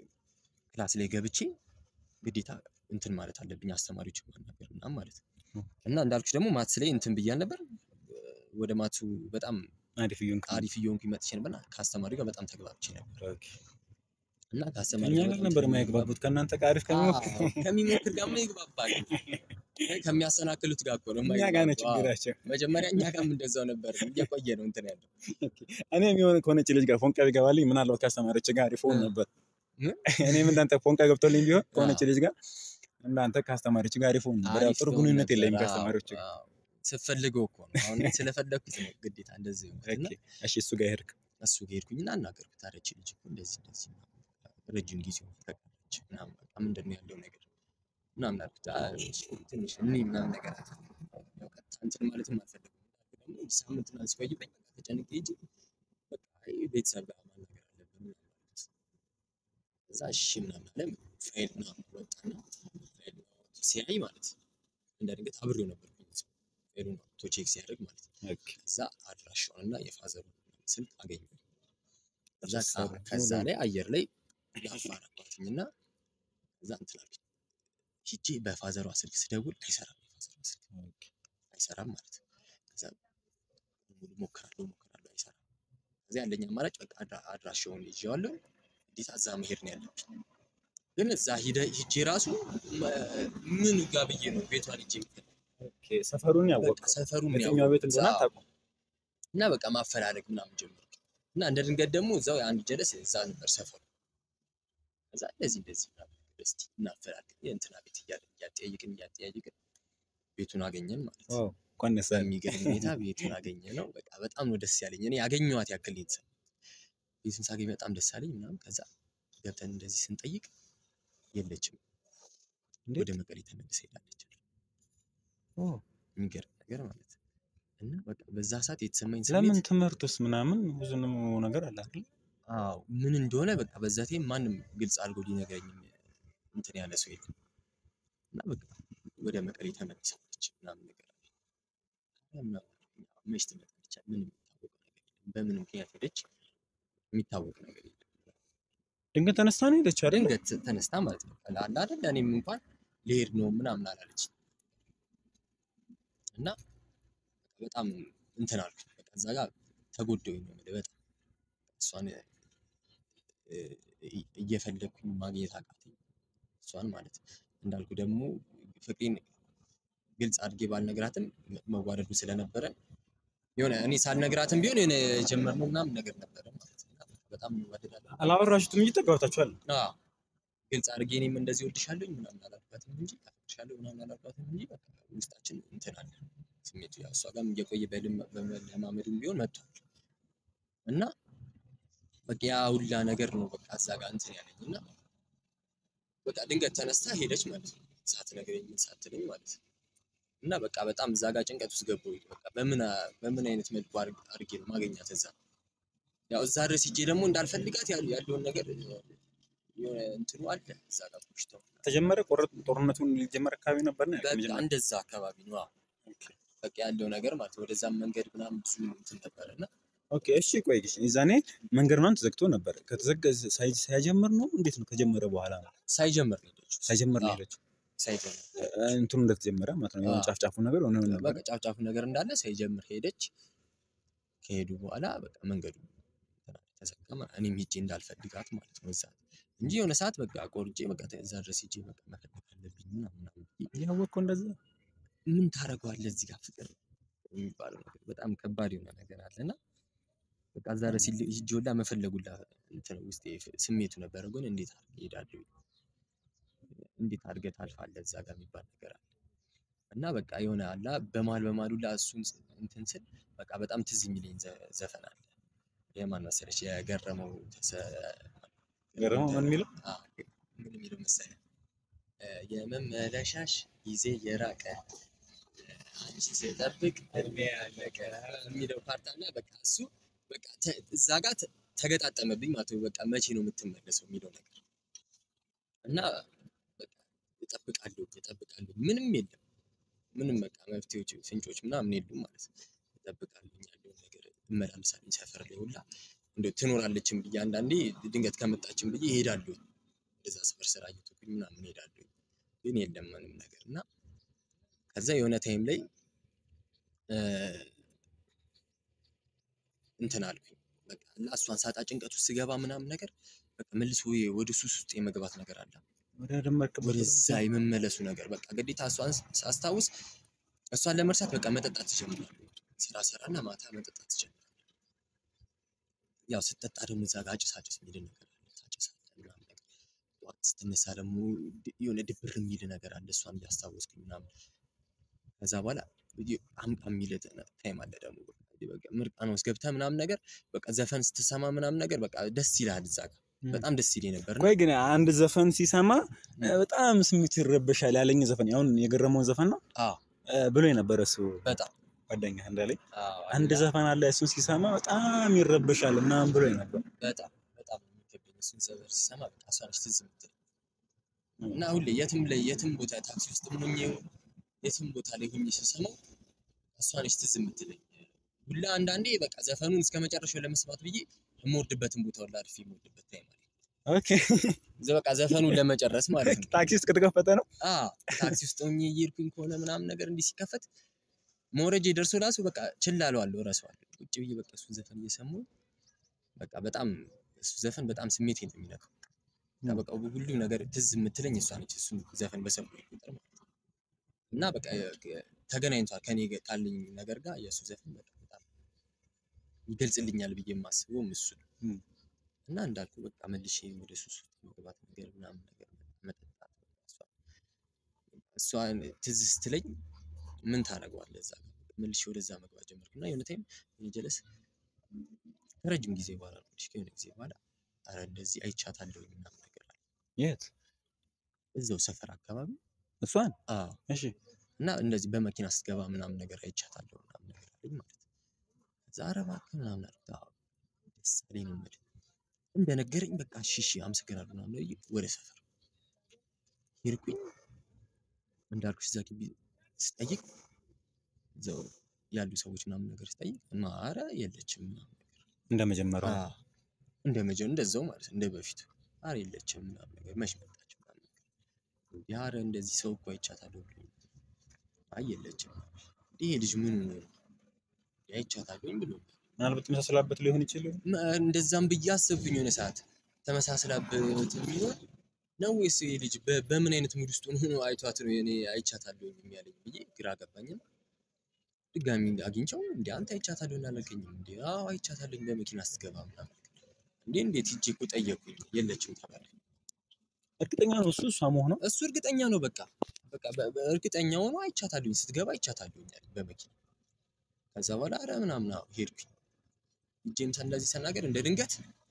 ክላስ ላይ ገብቼ ግዴታ እንትን ማለት አለብኝ አስተማሪዎች ማናገር ምናምን ማለት ነው። እና እንዳልኩሽ ደግሞ ማትስ ላይ እንትን ብያል ነበር ወደ ማቱ በጣም አሪፍ እየሆንክ ነው። አሪፍ እየሆንኩኝ መጥቼ ነበር እና ከአስተማሪ ጋር በጣም ተግባብቼ ነበር ኦኬ። እና ከአስተማሪ ከእኛ ጋር ጋር በጣም ነበር ተግባብ- የማይግባቡት ከእናንተ ጋር አሪፍ ከሚሞክር አዎ፣ ከሚሞክር ጋር ምን ይግባባል? ከሚያሰናክሉት ጋር እኮ ነው እኛ ጋር ነው የማይግባባው። አዎ። ችግራቸው። መጀመሪያ እኛ ጋርም እንደዛው ነበር። እየቆየ ነው እንትን ያለው። እኔም የሆነ ከሆነች ልጅ ጋር ፎንቃ ቢገባልኝ ምናልባት ከአስተማሪዎች ጋር አሪፍ ሆን እ። ነበር። ምን? እኔም እንዳንተ ፎንቃ ገብቶልኝ ቢሆን ከሆነች አዎ። ልጅ ጋር እንዳንተ ከአስተማሪዎች ጋር አሪፍ ሆን ነበር። ያው አሪፍ ጥሩ ትሆን ግንኙነት ነበር። የለኝም አዎ፣ ከአስተማሪዎች ጋር። አዎ። ስትፈልገው እኮ ነው። አሁን ስለፈለግኩት ነው ግዴታ እንደዚህ የሆንኩት እና ኦኬ። እሺ እሱ ጋር ሄድክ። እሱ ጋር ሄድኩኝና አናገርኩት። ኧረ ይህች ልጅ እኮ እንደዚህ እንደዚህ ምናምን በቃ ረጅም ጊዜ ሆኖ ተቀረች ምናምን በቃ ምንድን ነው ያለው ነገር ምናምን አልኩት። አይ እሺ ትንሽ እኔ ምናምን ነገር አለ። ያው ቀጥታ እንትን ማለትም አልፈለግም። ደግሞ ሳምንት ምናምን ሲቆይብኝ በቃ ተጨንቄ ሄጄ በቃ አይ ቤተሰብ ጋር ማናገር አለብን ምናምን አልኩት። ከዛ እሺ ምናምን አለ። ፋይል ምናምን ወጣና ፋይል ወጥቶ ሲያይ ማለት ነው እንደ ድንገት አብሬው ነበርኩኝ። ፋይሉን አውጥቶ ቼክ ሲያደርግ ማለት ነው ኦኬ። ከዛ አድራሻውን እና የፋዘሩን ስልክ አገኘሁ። ከዛ ፋዘሩ ከ- ከዛ ላይ አየር ላይ ያፋረኳትኝ እና ከዛ እንትን አልኩኝ። ሂጄ በፋዘሯ ስልክ ስደውል አይሰራም፣ የፋዘሯ ስልክ አይሰራም ማለት ነው። ከዛ ሙሉ ሞክራለሁ ሞክራለሁ አይሰራም። ከዛ ያለኝ አማራጭ በቃ አድራ- አድራሻውን ይዤዋለሁ፣ እንዴት እዛ መሄድ ነው ያለብኝ። ግን እዛ ሂደ ሂጄ ራሱ መ- ምን ጋ ብዬ ነው ቤቷን ሂጄ የምፈልግ? ኦኬ። ሰፈሩን በቃ ያወቅኸው ሰፈሩን የትኛው ቤት እንደሆነ ያወቅሁት። አታውቅም። እና በቃ ማፈላለግ ምናምን ጀመርኩ። እና እንደ ድንገት ደግሞ እዛው የአንድ ጀለስ እዛ ነበር ሰፈሩ። ከዛ እንደዚህ እንደዚህ ምናምን ነገር እስቲ እናፈላልግ የእንትና ቤት እያለን እያጠያየቅን እያጠያየቅን ቤቱን አገኘን ማለት ነው። ዋው እንኳን ደስ አለህ። በሚገርም ሁኔታ ቤቱን አገኘ ነው። በቃ በጣም ነው ደስ ያለኝ። እኔ ያገኘኋት ያክል ነው የተሰማኝ። ቤቱን ሳገኝ በጣም ደስ አለኝ ምናምን። ከዛ ገብተን እንደዚህ ስንጠይቅ የለችም፣ እንዴት? ወደ መቀሌ ተመልሳ ሄዳለች። ኦ፣ የሚገርም ነገር ማለት ነው። እና በቃ በዛ ሰዓት የተሰማኝ ለምን ስሜት ትምህርት ውስጥ ምናምን ብዙ ነገር አለ አይደል? አዎ ምን እንደሆነ በቃ በዛ ታይም ማንም ግልጽ አድርጎ ሊነግረኝ እንትን ያለ ሰው የለም። እና በቃ ወደ መቀሌ ተመልሳለች ምናምን ነገር አለ። ኧረ ምናምን አልኩኝ። አዎ፣ መች ትመጣለች? ምንም የሚታወቅ ነገር የለም። በምን ምክንያት ሄደች? የሚታወቅ ነገር የለም። ድንገት ተነስታ ነው ሄደች አይደል? ድንገት ተነስታ ማለት ነው አለ አይደል? እኔም እንኳን ልሄድ ነው ምናምን አላለች እና በጣም እንትን አልኩኝ። በቃ እዛ ጋር ተጎዳሁኝ ነው የምልህ በጣም እሷን እ፣ እ- እየፈለግኩኝ ማግኘት አቃተኝ እሷን ማለት ነው። እንዳልኩ ደግሞ ፍቅሬን ግልጽ አድርጌ ባልነግራትም መ- መዋደዱ ስለነበረ የሆነ እኔ ሳልነግራትም ቢሆን የሆነ የጀመርነው ምናምን ነገር ነበረ ማለት ነው። እና በጣም እንዋደዳለን። አላወራችሁትም እንጂ ተግባብታችኋል። አዎ ግልጽ አድርጌ እኔም እንደዚህ ወድሻለሁኝ ምናምን አላልኳትም እንጂ አፈቅርሻለሁ ምናምን አላልኳትም እንጂ በቃ ውስጣችን እንትን አለ ስሜቱ ያው እሷ ጋርም እየቆየ በልም- በመለማመድም ቢሆን መጥቷል እና በቃ ያ ሁላ ነገር ነው በቃ እዛ ጋር እንትን ያለኝ እና በቃ ድንገት ተነስታ ሄደች ማለት ነው ሳትነግረኝ ምን ሳትለኝ ማለት ነው እና በቃ በጣም እዛ ጋር ጭንቀት ውስጥ ገባሁኝ በቃ በምን አ- በምን አይነት መልኩ አድርግ- አድርጌ ነው ማገኛት እዛ ያው እዛ ድረስ ሂጄ ደግሞ እንዳልፈልጋት ያሉ ያለውን ነገር የሆነ እንትኑ አለ እዛ ጋር ቆሽተው ተጀመረ ቆረ- ጦርነቱን ሊጀመር አካባቢ ነበር ነው በቃ እንደዛ አካባቢ ነው አዎ። በቃ ያለው ነገር ማለት ነው። ወደዛም መንገድ ምናምን ብዙ እንትን ነበረ እና ኦኬ እሺ ቆይ እሺ የዛኔ መንገድ ምናምን ተዘግቶ ነበር ከተዘጋ ሳይ- ሳይጀምር ነው እንዴት ነው ከጀመረ በኋላ ነው ሳይጀምር ነው የሄደችው። ሳይጀምር ነው አዎ፣ ሄደችው ሳይጀምር እ፣ እንትኑ እንደተጀመረ ማለት ነው የሆነ አዎ። ጫፍ ጫፉ ነገር ሆነ ነበር በቃ ጫፍ ጫፉ ነገር እንዳለ ሳይጀምር ሄደች። ከሄዱ በኋላ በቃ መንገዱ ተዘጋ ማለት ነው። እኔም ሄጄ እንዳልፈልጋት ማለት ነው እዛ እንጂ የሆነ ሰዓት በቃ ቆርጬ በቃ እዛ ድረስ ሄጄ በቃ መፈለግ አለብኝ ምናምን ምናምን ብዬ እያወቅኩ እንደዛ ምን ታደርገዋለህ እዚህ ጋር ፍቅር የሚባለው ነገር በጣም ከባድ የሆነ ነገር አለ እና በቃ እዛ ድረስ ሂጅ ሁላ መፈለጉላ እንትን ውስጤ ስሜቱ ነበረ። ግን እንዴት አድርገህ እሄዳለሁ እንዴት አድርገህ ታልፋለህ እዛ ጋር የሚባል ነገር አለ እና በቃ የሆነ አላ በመሀል በመሀል ሁላ እሱን ስ- እንትን ስል በቃ በጣም ትዝ የሚለኝ ዘ- ዘፈን አለ። የማን መሰለሽ? የገረመው ተሰ- ገረመው ምን የሚለው አዎ፣ ምን የሚለው መሰለህ? እ፣ የመመለሻሽ ጊዜ የራቀ አንቺ ስጠብቅ እድሜ ያለቀ የሚለው ፓርት አለ። በቃ እሱ በቃ ተ- እዛ ጋር ተ- ተገጣጠመብኝ ማለት ነው። በቃ መቼ ነው የምትመለሰው የሚለው ነገር እና በቃ እጠብቃለሁ እጠብቃለሁ ምንም የለም ምንም በቃ መፍትሄዎች ፍንጮች ምናምን የሉም ማለት ነው። እጠብቃለሁ ያለውን ነገር እመላለሳለሁ ሰፈር ላይ ሁላ እንደው ትኖራለችም ብዬ አንዳንዴ ድንገት ከመጣችን ብዬ እሄዳለሁ ወደዛ ሰፈር ስራ እየተኩኝ ምናምን እሄዳለሁ ግን የለም ምንም ነገር እና ከዛ የሆነ ታይም ላይ እ፣ እንትን አልኩኝ በቃ እና እሷን ሳጣ ጭንቀት ውስጥ ስገባ ምናምን ነገር በቃ መልሶ የ- ወደ ሱስ ውስጥ የመግባት ነገር አለ። ወደ ደመርክበት ወደዛ የመመለሱ ነገር በቃ ግዴታ እሷን ሳስታውስ እሷን ለመርሳት በቃ መጠጣት ትጀምራለህ። ስራ ሰራና ማታ መጠጣት ትጀምራለህ። ያው ስትጠጣ ደግሞ እዛ ጋር አጭስ አጭስ የሚል ነገር አለ። ታጭሳለህ ምናምን ነገር ጠዋት ስትነሳ ደግሞ ድ- የሆነ ድብር የሚል ነገር አለ። እሷን እያስታወስኩኝ ምናምን ከዛ በኋላ ይ- አምጣ የሚል ታይም አለ ደግሞ በቃ ምርቃና ውስጥ ገብተህ ምናምን ነገር በቃ ዘፈን ስትሰማ ምናምን ነገር በቃ ደስ ይልሃል። እዛ ጋር በጣም ደስ ይለኝ ነበር። ቆይ ግን አንድ ዘፈን ሲሰማ እ፣ በጣም ስሜቱ ይረበሻል ያለኝ ዘፈን አሁን የገረመውን ዘፈን ነው አዎ እ፣ ብሎ የነበረ እሱ በጣም ጓደኛ እንዳለኝ አዎ አንድ ዘፈን አለ እሱን ሲሰማ በጣም ይረበሻል ምናምን ብሎ ነበር። በጣም በጣም ነው የሚከብደኝ እሱን ዘፈን ስሰማ በቃ እሷ ነች ትዝ የምትለኝ እና ሁሌ የትም ላይ የትም ቦታ ታክሲ ውስጥ ሆኜ የትም ቦታ ላይ ሆኜ ስሰማው እሷ ነች ትዝ የምትለኝ ሁላ አንዳንዴ በቃ ዘፈኑን እስከ መጨረሻው ለመስማት ብዬ የምወርድበትን ቦታ ሁላ አርፌ የምወርድበት ታይም አለ። ኦኬ ዘ- በቃ ዘፈኑን ለመጨረስ ማለት ነው። ታክሲ ውስጥ ከተከፈተ ነው አዎ ታክሲ ውስጥ ሆኜ እየሄድኩኝ ከሆነ ምናምን ነገር እንዲህ ሲከፈት መውረጄ ደርሶ ራሱ በቃ ችላ እለዋለሁ፣ እረሳዋለሁ። ቁጭ ብዬ በቃ እሱን ዘፈን እየሰማሁ በቃ በጣም እሱ ዘፈን በጣም ስሜቴን ነው የሚነካው። እና በቃ ሁሉ ነገር ትዝ የምትለኝ እሷ ነች፣ እሱን ዘፈን በሰማሁ ቁጥር ማለት ነው። እና በቃ የ- ተገናኝቷል ከኔ ጋ ካለኝ ነገር ጋር የእሱ ዘፈን በቃ በጣም ይገልጽልኛል ብዬ የማስበውም እሱ ነው። እም። እና እንዳልኩ በቃ መልሼ ወደ ሱስ ውስጥ መግባት ነገር ምናምን ነገር መጠጣት እሷ እሷን ትዝ ስትለኝ ምን ታደርገዋለህ እዛ ጋር መልሼ ወደዛ መግባት ጀመርኩ እና የሆነ ታይም እኔ ጀለስ ከረጅም ጊዜ በኋላ ነው ትንሽ ከሆነ ጊዜ በኋላ ኧረ እንደዚህ አይቻታለሁ ምናምን ነገር አለ የት እዛው ሰፈር አካባቢ እሷን አዎ እሺ እና እንደዚህ በመኪና ስትገባ ምናምን ነገር አይቻታለሁ ምናምን ነገር አለኝ ማለት ነው። ከዛ ኧረ እባክህ ምናምን አልኩት። አዎ ደስ አለኝ ነው የምልህ። እንደነገረኝ በቃ እሺ እሺ አመሰግናለሁ ምናምን ብዬ ወደ ሰፈር ሄድኩኝ። እንዳልኩሽ እዛ ግቢ ስጠይቅ እዛው ያሉ ሰዎች ምናምን ነገር ስጠይቅ ማ ኧረ የለችም ምናምን ነገር እንደመጀመሪያው አዎ እንደ መጀ እንደዛው ማለት እንደ በፊቱ ኧረ የለችም ምናምን ነገር መች መጣች ምናምን ነገር እንዴ ኧረ እንደዚህ ሰው እኮ አይቻታለሁ ብሎኝ አይ የለችም እንዴ ይሄ ልጅ ምን ሆኖ ነው እንዴ አይቻታለሁኝ ብሎ ምናልባት ተመሳስላበት ሊሆን ይችላል። እንደዛም ብዬ አሰብኩኝ የሆነ ሰዓት ተመሳስላበት የሚሆን ነው ወይስ ይሄ ልጅ በ- በምን አይነት ሙድ ውስጥ ሆኖ አይቷት ነው እኔ አይቻታለሁኝ የሚያለኝ ብዬ ግራ ገባኝና ድጋሚ አግኝቼው እንዴ አንተ አይቻታለሁ አላልከኝም እንዴ አዎ አይቻታለሁኝ በመኪና ስትገባ ምናምን እንዴ እንዴት ሂጄ እኮ ጠየቅኩኝ የለችም ተባለ እርግጠኛ ነው እሱ እሷ መሆኗ። እሱ እርግጠኛ ነው በቃ በቃ በ- በ- እርግጠኛ ሆኖ አይቻታለሁኝ ስትገባ አይቻታለሁኝ አለኝ በመኪና ከዛ በኋላ ኧረ ምናምን አዎ ሄድኩኝ ሂጄም ሳ- እንደዚህ ስናገር እንደ ድንገት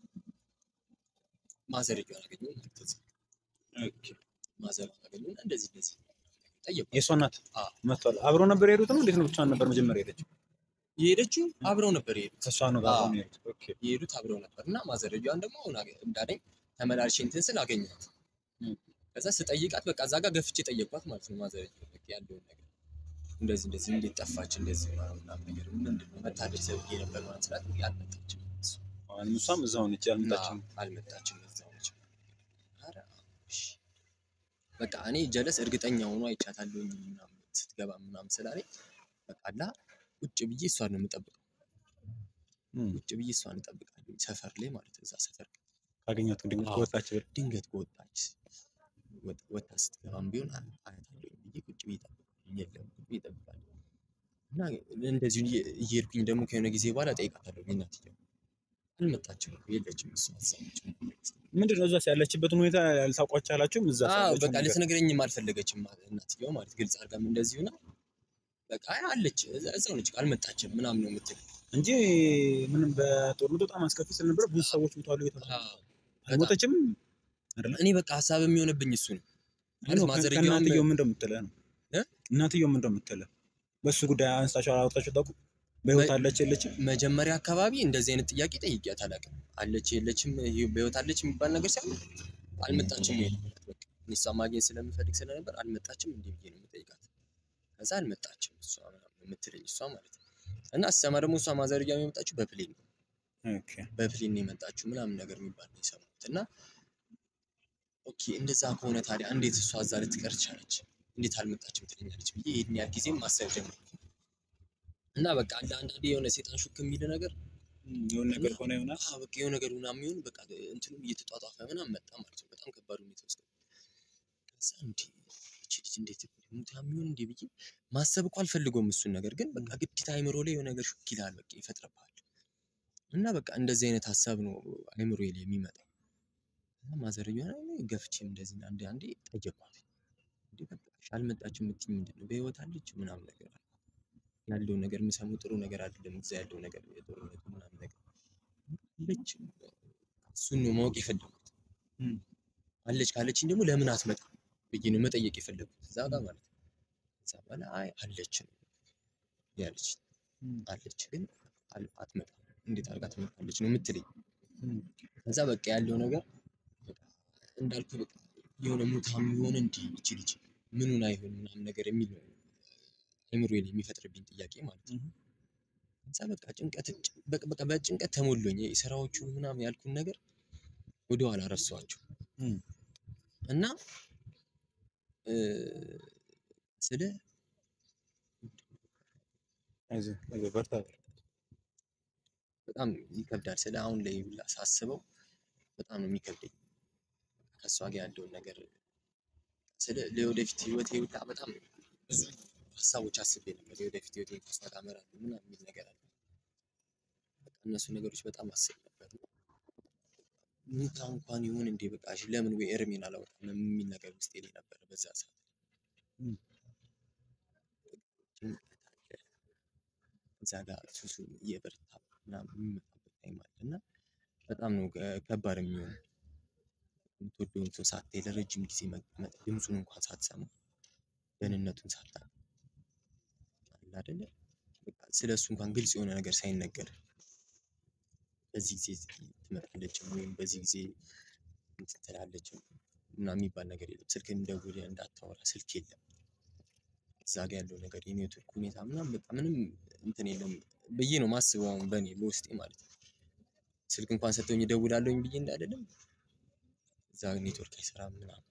ማዘርዬዋን አገኘሁ ማለት ነው ማዘሯን አገኘሁና እንደዚህ እንደዚህ ጠየቁ የእሷ እናት አዎ። መጥቷል። አብረው ነበር የሄዱት ነው እንዴት ነው? ብቻዋን ነበር መጀመሪያ የሄደችው? የሄደችው አብረው ነበር የሄዱት ከእሷ ነው ጋር አዎ። ነው የሄዱት። ኦኬ የሄዱት አብረው ነበር እና ማዘርዬዋን ደግሞ አሁን አገ- እንዳለኝ ተመላልሼ እንትን ስል አገኘኋት እም። ከዛ ስጠይቃት በቃ እዛ ጋር ገፍቼ ጠየቅኳት ማለት ነው ማዘርዬ በቃ ያለውን ነገር እንደዚህ እንደዚህ እንዴት ጠፋች እንደዚህ ምናምን ምናምን ነገር ምንድን ነው መታለች ተብዬ ነበር ማለት ስላት አልመጣችም እሱ አሁንም እሷም እዛው ነች ያልመጣችም። አዎ፣ አልመጣችም እዛው ነች ኧረ እሺ በቃ እኔ ጀለስ እርግጠኛ ሆኖ አይቻታለሁኝ ምናምን ስትገባ ምናምን ስላለኝ በቃ አላ ቁጭ ብዬ እሷን ነው የምጠብቀው እም። ቁጭ ብዬ እሷን እጠብቃለሁ ሰፈር ላይ ማለት ነው እዛ ሰፈር ካገኘኋት ድንገት አዎ። ከወጣች ብል ድንገት በወጣች ወጥ- ወጥታ ስትገባም ቢሆን አ- አያታለሁ ብዬ ቁጭ ብዬ እጠብቃለሁ። የለም ቁጭ ብዬ እጠብቃለሁ። እና እንደዚሁ እየ- እየሄድኩኝ ደግሞ ከሆነ ጊዜ በኋላ እጠይቃታለሁ። እናትየው አልመጣችም እኮ የለችም እሷ እዛ ነች። ምንድን ነው እዛስ ያለችበትን ሁኔታ ያልታውቋች አላችሁም? እዛ አዎ ያለችው በቃ ነገር? ልትነግረኝም አልፈለገችም ማለት እናትየው ማለት ግልጽ አድርጋም እንደዚሁ ና በቃ አይ አለች እዛ- እዛው ነች አልመጣችም ምናምን ነው የምትል። እንጂ ምንም በጦርነቱ በጣም አስከፊ ስለነበረ ብዙ ሰዎች ሞተዋል እየተባለ አዎ፣ አልሞተችም አይደለ? እኔ በቃ ሀሳብ የሚሆንብኝ እሱ ነው ማለት ነው ማዘርየውም ከእናትየው ምን እንደምትልህ ነው እ? እናትየው ምን እንደምትልህ በእሱ ጉዳይ አንስታችሁ አላወጣችሁ ታውቁ? በህይወት በ- አለች የለችም? መጀመሪያ አካባቢ እንደዚህ አይነት ጥያቄ ጠይቄያት አላውቅም። አለች የለችም ይሄ በህይወት አለች የሚባል ነገር ሳይሆን አልመጣችም ወይ ነው በቃ እኔ እሷን ማግኘት ስለምፈልግ ስለነበር አልመጣችም እንዲህ ብዬ ነው የምጠይቃት። ከዛ አልመጣችም እሷ ምናምን ነው የምትለኝ እሷ ማለት ነው። እና ስሰማ ደግሞ እሷ ማዘርያ የመጣችው በፕሌን ነው ኦኬ በፕሌን ነው የመጣችው ምናምን ነገር የሚባል ነው የሰማሁት። እና ኦኬ እንደዛ ከሆነ ታዲያ እንዴት እሷ እዛ ልትቀር ቻለች? እንዴት አልመጣችም ትለኛለች ብዬ ይህን ያህል ጊዜም ማሰብ ጀመርኩ። እና በቃ አንድ አንዳንዴ የሆነ ሴጣን ሹክ የሚል ነገር የሆነ ነገር ሆነ ይሆናል። አዎ በቃ የሆነ ነገር ምናምን የሚሆን በቃ እንትኑ እየተጧጧፈ ምናምን መጣ ማለት ነው። በጣም ከባድ ሁኔታ ውስጥ ገባ። ከዛ እንዴ ይቺ ልጅ እንዴት ሙታ የሚሆን እንዴ ብዬ ማሰብ እኮ አልፈልገውም እሱን ነገር ግን በቃ ግዴታ አይምሮ ላይ የሆነ ነገር ሹክ ይላል በቃ ይፈጥርብሃል። እና በቃ እንደዚህ አይነት ሀሳብ ነው አይምሮ ላይ የሚመጣው። እና ማዘርየዋ ላይ ገፍቼም እንደዚህ አንዴ አንዴ ጠየኳት። እንዴ በቃ እሺ አልመጣችም የምትይኝ ምንድን ነው? በህይወት አለች ምናምን ነገር አለ ያለው ነገር የምሰማው ጥሩ ነገር አይደለም። እዛ ያለው ነገር የጦርነቱ ምናምን ነገር አለች። እሱን ነው ማወቅ የፈለጉት። እም። አለች ካለችኝ ደግሞ ለምን አትመጣም ብዬ ነው መጠየቅ የፈለጉት እዛ ጋር ማለት ነው። ከዛ በኋላ አይ አለች ነው ያለች እም። አለች ግን አል- አትመጣም እንዴት አድርጋ ትመጣለች ነው የምትለኝ። እም። ከዛ በቃ ያለው ነገር በቃ እንዳልኩ በቃ የሆነ ሙታም የሆነ እንዲህ ይቺ ልጅ ምኑን አይሆን ምናምን ነገር የሚል ነው አይምሮ ላይ የሚፈጥርብኝ ጥያቄ ማለት ነው። እም። ከዛ በቃ ጭንቀት በቃ በቃ በጭንቀት ተሞሎኝ ስራዎቹ ምናምን ያልኩን ነገር ወደኋላ ረሳኋቸው እም። እና እ ስለ አይዞህ አይዞህ በርታ። በጣም ይከብዳል። ስለ አሁን ላይ ሁላ ሳስበው በጣም ነው የሚከብደኝ። ከእሷ ጋር ያለውን ነገር ስለ ለወደፊት ህይወቴ ሁላ በጣም ብዙ ሀሳቦች አስቤ ነበር። የወደፊት ህይወቴ ከእሷ ጋር እመራለሁ ምናምን የሚል ነገር አለ። በቃ እነሱ ነገሮች በጣም አስብ ነበር። ሙታ እንኳን ይሁን እንዴ በቃ እሺ ለምን ወይ እርሜን አላወጣም የሚል ነገር ውስጤ ላይ ነበር በዛ ሰዓት። እም። ጭንቀት አለ። እዛ ጋር ሱሱ እየበረታ ምናምን የሚመጣበት ታይም አለ እና በጣም ነው ከ- ከባድ የሚሆነው። የምትወደውን ሰው ሳታይ ለረጅም ጊዜ መቀመጥ ድምፁን እንኳን ሳትሰማ ደህንነቱን ሳታውቅ አለ አይደለ በቃ ስለ እሱ እንኳን ግልጽ የሆነ ነገር ሳይነገር በዚህ ጊዜ ትመጣለች ወይም በዚህ ጊዜ እንትን ትላለች ምናምን የሚባል ነገር የለም። ስልክን ደውለህ እንዳታወራ ስልክ የለም። እዛ ጋ ያለው ነገር የኔትወርክ ሁኔታ ምናምን በቃ ምንም እንትን የለም ብዬ ነው ማስበው አሁን በእኔ በውስጤ ማለት ነው። ስልክ እንኳን ሰጥቶኝ እደውላለሁኝ ብዬ እንዳይደለም እዛ ኔትወርክ አይሰራም ምናምን።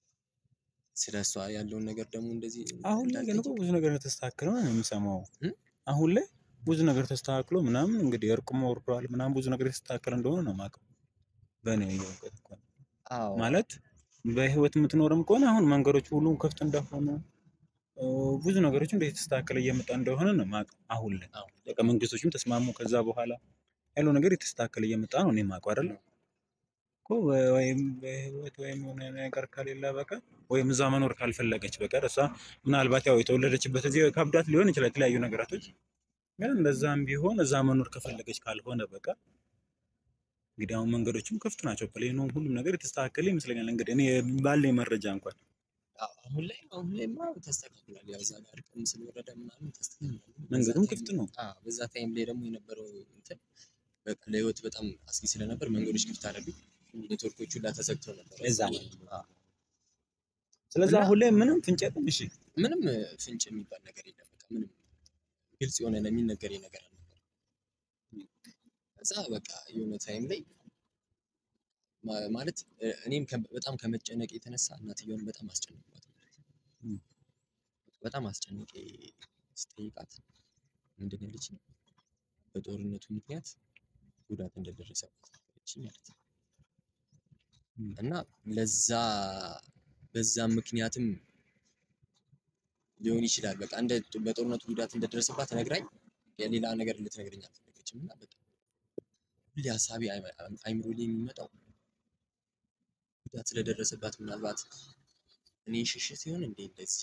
ስለ እሷ ያለውን ነገር ደግሞ እንደዚህ አሁን ላይ ግን እኮ ብዙ ነገር ተስተካክሎ ነው የምሰማው። እም? አሁን ላይ ብዙ ነገር ተስተካክሎ ምናምን እንግዲህ እርቁም ወርዷል ምናምን ብዙ ነገር የተስተካከለ እንደሆነ ነው የማውቀው። በእኔ እውቀት እኮ ነው። አዎ ማለት በህይወት የምትኖርም ከሆነ አሁን መንገዶች ሁሉ ክፍት እንደሆኑ እ፣ ብዙ ነገሮች እንደ የተስተካከለ እየመጣ እንደሆነ ነው የማውቀው። አሁን ላይ አዎ። በቃ መንግስቶችም ተስማሙ። ከዛ በኋላ ያለው ነገር የተስተካከለ እየመጣ ነው እኔ የማውቀው አይደለ እኮ ወ- ወይም በህይወት ወይም የሆነ ነገር ከሌለ በቀር ወይም እዛ መኖር ካልፈለገች በቀር እሷ ምናልባት ያው የተወለደችበት እዚህ ከብዳት ሊሆን ይችላል የተለያዩ ነገራቶች ግን እንደዛም ቢሆን እዛ መኖር ከፈለገች ካልሆነ በቀር እንግዲህ አሁን መንገዶችም ክፍት ናቸው። ፕሌኑ ሁሉም ነገር የተስተካከለ ይመስለኛል። እንግዲህ እኔ ባለኝ መረጃ እንኳን አዎ፣ አሁን ላይ አሁን ላይማ ተስተካክሏል። ያው እዛ ጋር እርቅም ስለወረደ ምናምን ተስተካክሏል። በዛ መንገዱም ታይም- ክፍት ነው። አዎ፣ በዛ ታይም ላይ ደግሞ የነበረው እንትን በቃ ለህይወት በጣም አስጊ ስለነበር መንገዶች ክፍት አደረጉ። ኔትወርኮቹ ሁላ ተዘግተው ነበር። እዛ አዎ። ስለዚህ እና- አሁን ላይ ምንም ፍንጭ የለም። እሺ ምንም እ፣ ፍንጭ የሚባል ነገር የለም። በቃ ምንም ግልጽ የሆነ የሚነገር ነገር አልነበር። ከዛ በቃ የሆነ ታይም ላይ ማ- ማለት እ፣ እኔም ከ- በጣም ከመጨነቅ የተነሳ እናትየውን በጣም አስጨነቅኳት ማለት ነው። እም። በጣም አስጨንቄ ስጠይቃት ምንድን ነው ያለችኝ? በጦርነቱ ምክንያት ጉዳት እንደደረሰባት ነገረችኝ ማለት ነው። እም። እና ለዛ በዛም ምክንያትም ሊሆን ይችላል። በቃ እንደ በጦርነቱ ጉዳት እንደደረሰባት ነግራኝ የሌላ ነገር ልትነግረኝ አልፈለገችም እና በቃ ሁሌ ሀሳቤ አይምሮ ላይ የሚመጣው ጉዳት ስለደረሰባት ምናልባት እኔ ሸሸ ሲሆን እንዴ እንደዚህ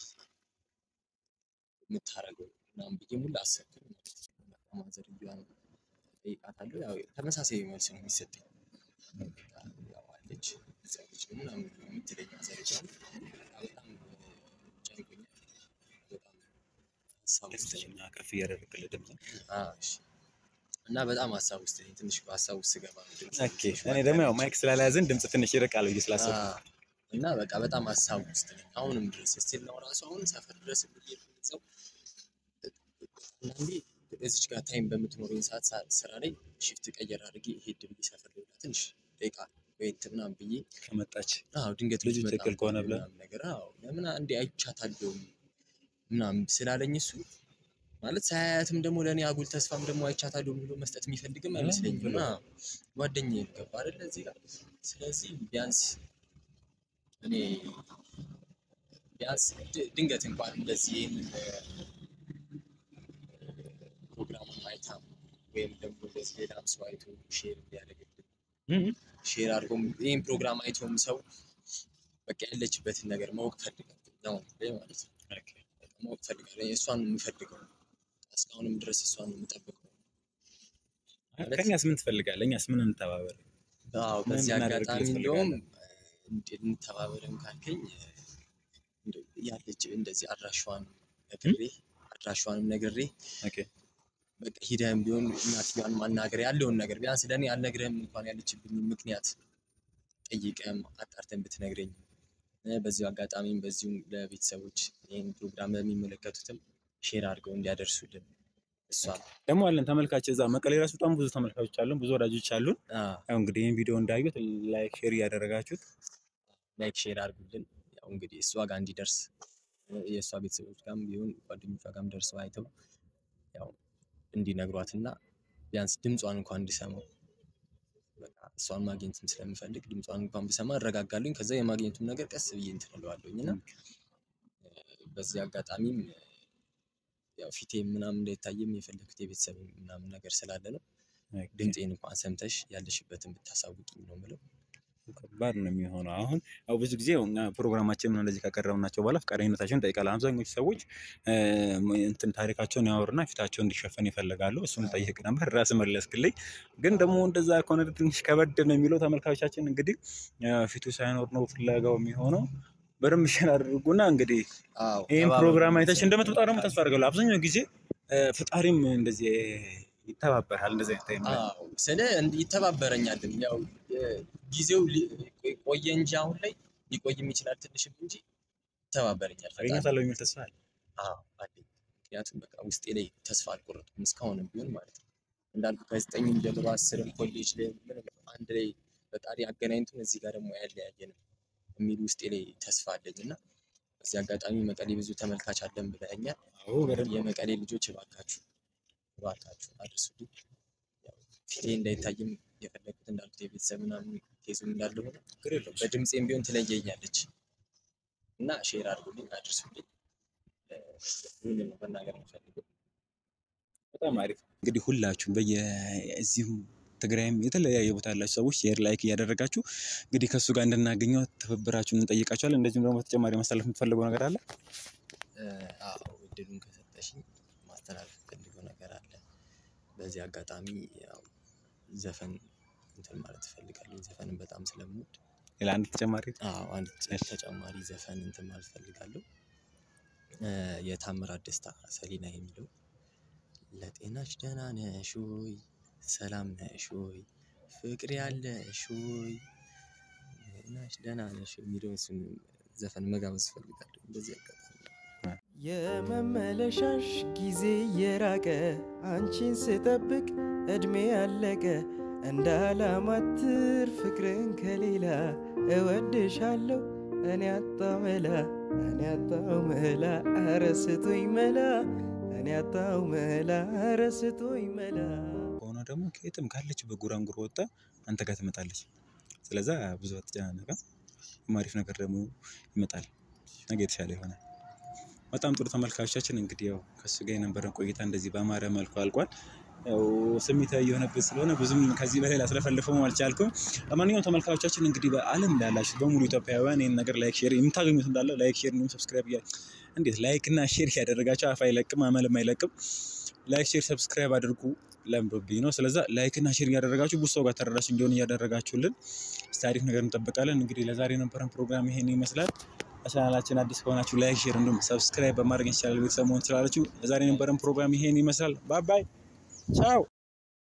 የምታረገው ምናምን ብዬ ሙሉ አሰብኩኝ ማለት ነው። በቃ ማዘርዬዋን እጠይቃታለሁ። ያው ተመሳሳይ መልስ ነው የሚሰጠኝ። በቃ ያው አለች እዛ ልጅ ነው ምናምን የምትለኝ ማዘርዬዋን በጣም ጨንቆኛል። በጣም ሀሳብ ውስጥ ነኝ። ድምፅሽን ከፍ እያደረግክልህ ድምፅ አዎ፣ እሺ። እና በጣም ሀሳብ ውስጥ ነኝ። ትንሽ ሀሳብ ውስጥ ስገባ ነው ድምፅ ኦኬ። እኔ ደግሞ ያው ማይክ ስላልያዝን ድምፅ ትንሽ ይርቃል ብዬ ስላሰብኩ አዎ። እና በቃ በጣም ሀሳብ ውስጥ ነኝ። አሁንም ድረስ ስቲል ነው ራሱ አሁን ሰፈር ድረስ ብዬ ሰው አንዳንዴ እዚች ጋር ታይም በምትኖረኝ ሰዓት ሳ- ስራ ላይ ሽፍት ቀየር አድርጌ ሄድ ብዬ ሰፈር ላይ ብላ ትንሽ ደቂቃ ወይት ምናምን ብዬ ከመጣች አዎ ድንገት ልጁ ብትመጣ ትክክል ከሆነ ብለህ? ምናምን ነገር አዎ ለምን አንዴ አይቻታለሁ ምናምን ስላለኝ እሱ ማለት ሳያያትም ደግሞ ለእኔ አጉል ተስፋም ደግሞ አይቻታለሁ ብሎ መስጠት የሚፈልግም አይመስለኝም። ብሎ? እና ጓደኛዬ ነው ገባ አይደለ እዚህ ጋር ስለዚህ ቢያንስ እኔ ቢያንስ ድ- ድንገት እንኳን እንደዚህ ይህንን ፕሮግራም አይታ ወይም ደግሞ እንደዚህ ሌላም ሰው አይቶ ሼር እንዲያደርግልን ሼር አድርጎም ይህን ፕሮግራም አይቶም ሰው በቃ ያለችበትን ነገር ማወቅ ፈልጋለሁ ነው ላይ ማለት ነው። በቃ ማወቅ ፈልጋለሁ። እሷን ነው የምፈልገው። እስካሁንም ድረስ እሷን ነው የምጠብቀው። ማለት- ከእኛስ ምን ትፈልጋለህ? እኛስ ምን እንተባበር? አዎ ምን በዚህ እናደርግ አጋጣሚ ትፈልጋለህ? እንደውም እንደ- እንተባበርም ካልከኝ እንደው ያለች እንደዚህ አድራሿን ነግሬ አድራሿንም ነግሬ ኦኬ በቃ ሂደህም ቢሆን እናትየዋን ማናገር ያለውን ነገር ቢያንስ ለእኔ አልነግረህም እንኳን ያለችብኝ ምክንያት ጠይቀህም አጣርተን ብትነግረኝ እ በዚሁ አጋጣሚም በዚሁም ለቤተሰቦች ይህን ፕሮግራም ለሚመለከቱትም ሼር አድርገው እንዲያደርሱልን እሷ ደግሞ አለን ተመልካች እዛ መቀሌ ራሱ በጣም ብዙ ተመልካቾች አሉን፣ ብዙ ወዳጆች አሉን። ያው እንግዲህ ይህን ቪዲዮ እንዳዩት ላይክ ሼር እያደረጋችሁት ላይክ ሼር አድርጉልን። ያው እንግዲህ እሷ ጋር እንዲደርስ እ የእሷ ቤተሰቦች ጋርም ቢሆን ጓደኞቿ ጋርም ደርሰው አይተው ያው እንዲነግሯትና ቢያንስ ድምጿን እንኳን እንዲሰማው በቃ እሷን ማግኘትም ስለምፈልግ ድምጿን እንኳን ብሰማ እረጋጋለኝ። ከዛ የማግኘቱን ነገር ቀስ ብዬ እንትን እለዋለሁኝ እና እ በዚህ አጋጣሚም እ ያው ፊቴ ምናምን እንዳይታየም የፈለግኩት የቤተሰብ ምናምን ነገር ስላለ ነው። ድምፄን እንኳን ሰምተሽ ያለሽበትን ብታሳውቂኝ ነው የምለው። ከባድ ነው የሚሆነው። አሁን ያው ብዙ ጊዜ እኛ ፕሮግራማችንን እንደዚህ ካቀረብናቸው በኋላ ፈቃደኝነታቸውን እንጠይቃለን። አብዛኞቹ ሰዎች እ፣ እንትን ታሪካቸውን ያወሩና ፊታቸው እንዲሸፈን ይፈልጋሉ። እሱን ጠይቅ ነበር ራስ መለስክልኝ። ግን ደግሞ እንደዛ ከሆነ ትንሽ ከበድ ነው የሚለው ተመልካቾቻችን እንግዲህ እ፣ ፊቱ ሳይኖር ነው ፍለጋው የሚሆነው። በደንብ ሼር አድርጉና እንግዲህ አዎ ይህን ተባበሩ ፕሮግራም አይተሽ ቤተሰብ። እንደምትመጣ ደግሞ ተስፋ አድርጋለሁ። አብዛኛው ጊዜ እ፣ ፈጣሪም እንደዚህ ይተባበራል እንደዚህ አይነት ታይም ላይ አዎ ስለ እንዲ- ይተባበረኛልም ያው እ፣ ጊዜው ሊ- ቆይ- ቆየ እንጂ አሁን ላይ ሊቆይም ይችላል ትንሽም እንጂ ይተባበረኛል ፈጣሪ። አገኛታለሁ የሚል ተስፋ አለ። አዎ አለኝ። ምክንያቱም በቃ ውስጤ ላይ ተስፋ አልቆረጥኩም እስካሁንም ቢሆን ማለት ነው። እንዳልኩ ከዘጠኝም ጀምሮ አስርም ኮሌጅ ላይ ምንም አንድ ላይ ፈጣሪ አገናኝቱን እዚህ ጋር ደግሞ ያለያየንም የሚል ውስጤ ላይ ተስፋ አለኝ እና በዚህ አጋጣሚ መቀሌ ብዙ ተመልካች አለን ብለኸኛል። አዎ በደንብ የመቀሌ ልጆች እባካችሁ እባካችሁ አድርሱልኝ። ያው ፊቴ እንዳይታይም የፈለግኩት እንዳልኩት የቤተሰብ ምናምን ኬዙም እንዳለ ሆነ ችግር የለውም። በድምፄም ቢሆን ትለየኛለች እና ሼር አድርጉልኝ፣ አድርሱልኝ። እ፣ ይህንን ነው መናገር የምፈልገው። በጣም አሪፍ እንግዲህ ሁላችሁም በየዚሁ ትግራይም የተለያየ ቦታ ያላችሁ ሰዎች ሼር ላይክ እያደረጋችሁ እንግዲህ ከእሱ ጋር እንድናገኘው ትብብራችሁን እንጠይቃችኋለን። እንደዚሁም ደግሞ ተጨማሪ ማስተላለፍ የምትፈልገው ነገር አለ? እ፣ አዎ እድሉን ከሰጠሽኝ ማስተላለፍ የምፈልገው ነገር አለ። በዚህ አጋጣሚ ያው ዘፈን እንትን ማለት እፈልጋለሁ። ዘፈንን በጣም ስለምወድ ሌላ አንድ ተጨማሪ አዎ አንድ እሺ። ተጨማሪ ዘፈን እንትን ማለት እፈልጋለሁ። እ፣ የታምራት ደስታ ሰሊና የሚለው ለጤናሽ ደህና ነሽ ወይ? ሰላም ነሽ ወይ? ፍቅር ያለሽ ወይ? ጤናሽ ደህና ነሽ ወይ? የሚለውን እሱን ዘፈን መጋበዝ እፈልጋለሁ። በዚህ አጋጣሚ የመመለሻሽ ጊዜ የራቀ አንቺን ስጠብቅ እድሜ ያለቀ እንዳላማትር ፍቅርን ከሌላ እወድሻለሁ እኔ አጣው መላ እኔ አጣው መላ ኧረ ስጡኝ መላ እኔ አጣው መላ ኧረ ስጡኝ መላ ከሆነ ደግሞ ከየትም ካለችበት ጉራንጉር ወጣ አንተ ጋር ትመጣለች። ስለዛ ብዙ አትጨናነቅም። አሪፍ ነገር ደግሞ ይመጣል። ነገ የተሻለ ይሆናል። በጣም ጥሩ ተመልካቾቻችን እንግዲህ ያው ከሱ ጋር የነበረን ቆይታ እንደዚህ በአማረ መልኩ አልቋል። ያው ስሜታዊ የሆነበት ስለሆነ ብዙም ከዚህ በላይ ላስለፈልፈው አልቻልኩም። ለማንኛውም ተመልካቾቻችን እንግዲህ በዓለም ላይ ያላችሁ በሙሉ ኢትዮጵያውያን ይህን ነገር ላይክ ሼር የምታገኙት እንዳለ ላይክ ሼር እንዲሁም ሰብስክራይብ እያ እንዴት ላይክ እና ሼር ያደረጋቸው አፍ አይለቅም አመልም አይለቅም። ላይክ ሼር ሰብስክራይብ አድርጉ ለምዶብኝ ነው። ስለዛ ላይክ እና ሼር እያደረጋችሁ ብዙ ሰው ጋር ተደራሽ እንዲሆን እያደረጋችሁልን እስቲ አሪፍ ነገር እንጠብቃለን። እንግዲህ ለዛሬ የነበረን ፕሮግራም ይሄን ይመስላል። ለቻናላችን አዲስ ከሆናችሁ ላይክ ሼር እንዲሁም ሰብስክራይብ በማድረግ ይቻላል ቤተሰብ መሆን ትችላላችሁ። ለዛሬ የነበረን ፕሮግራም ይሄን ይመስላል። ባይ ባይ ቻው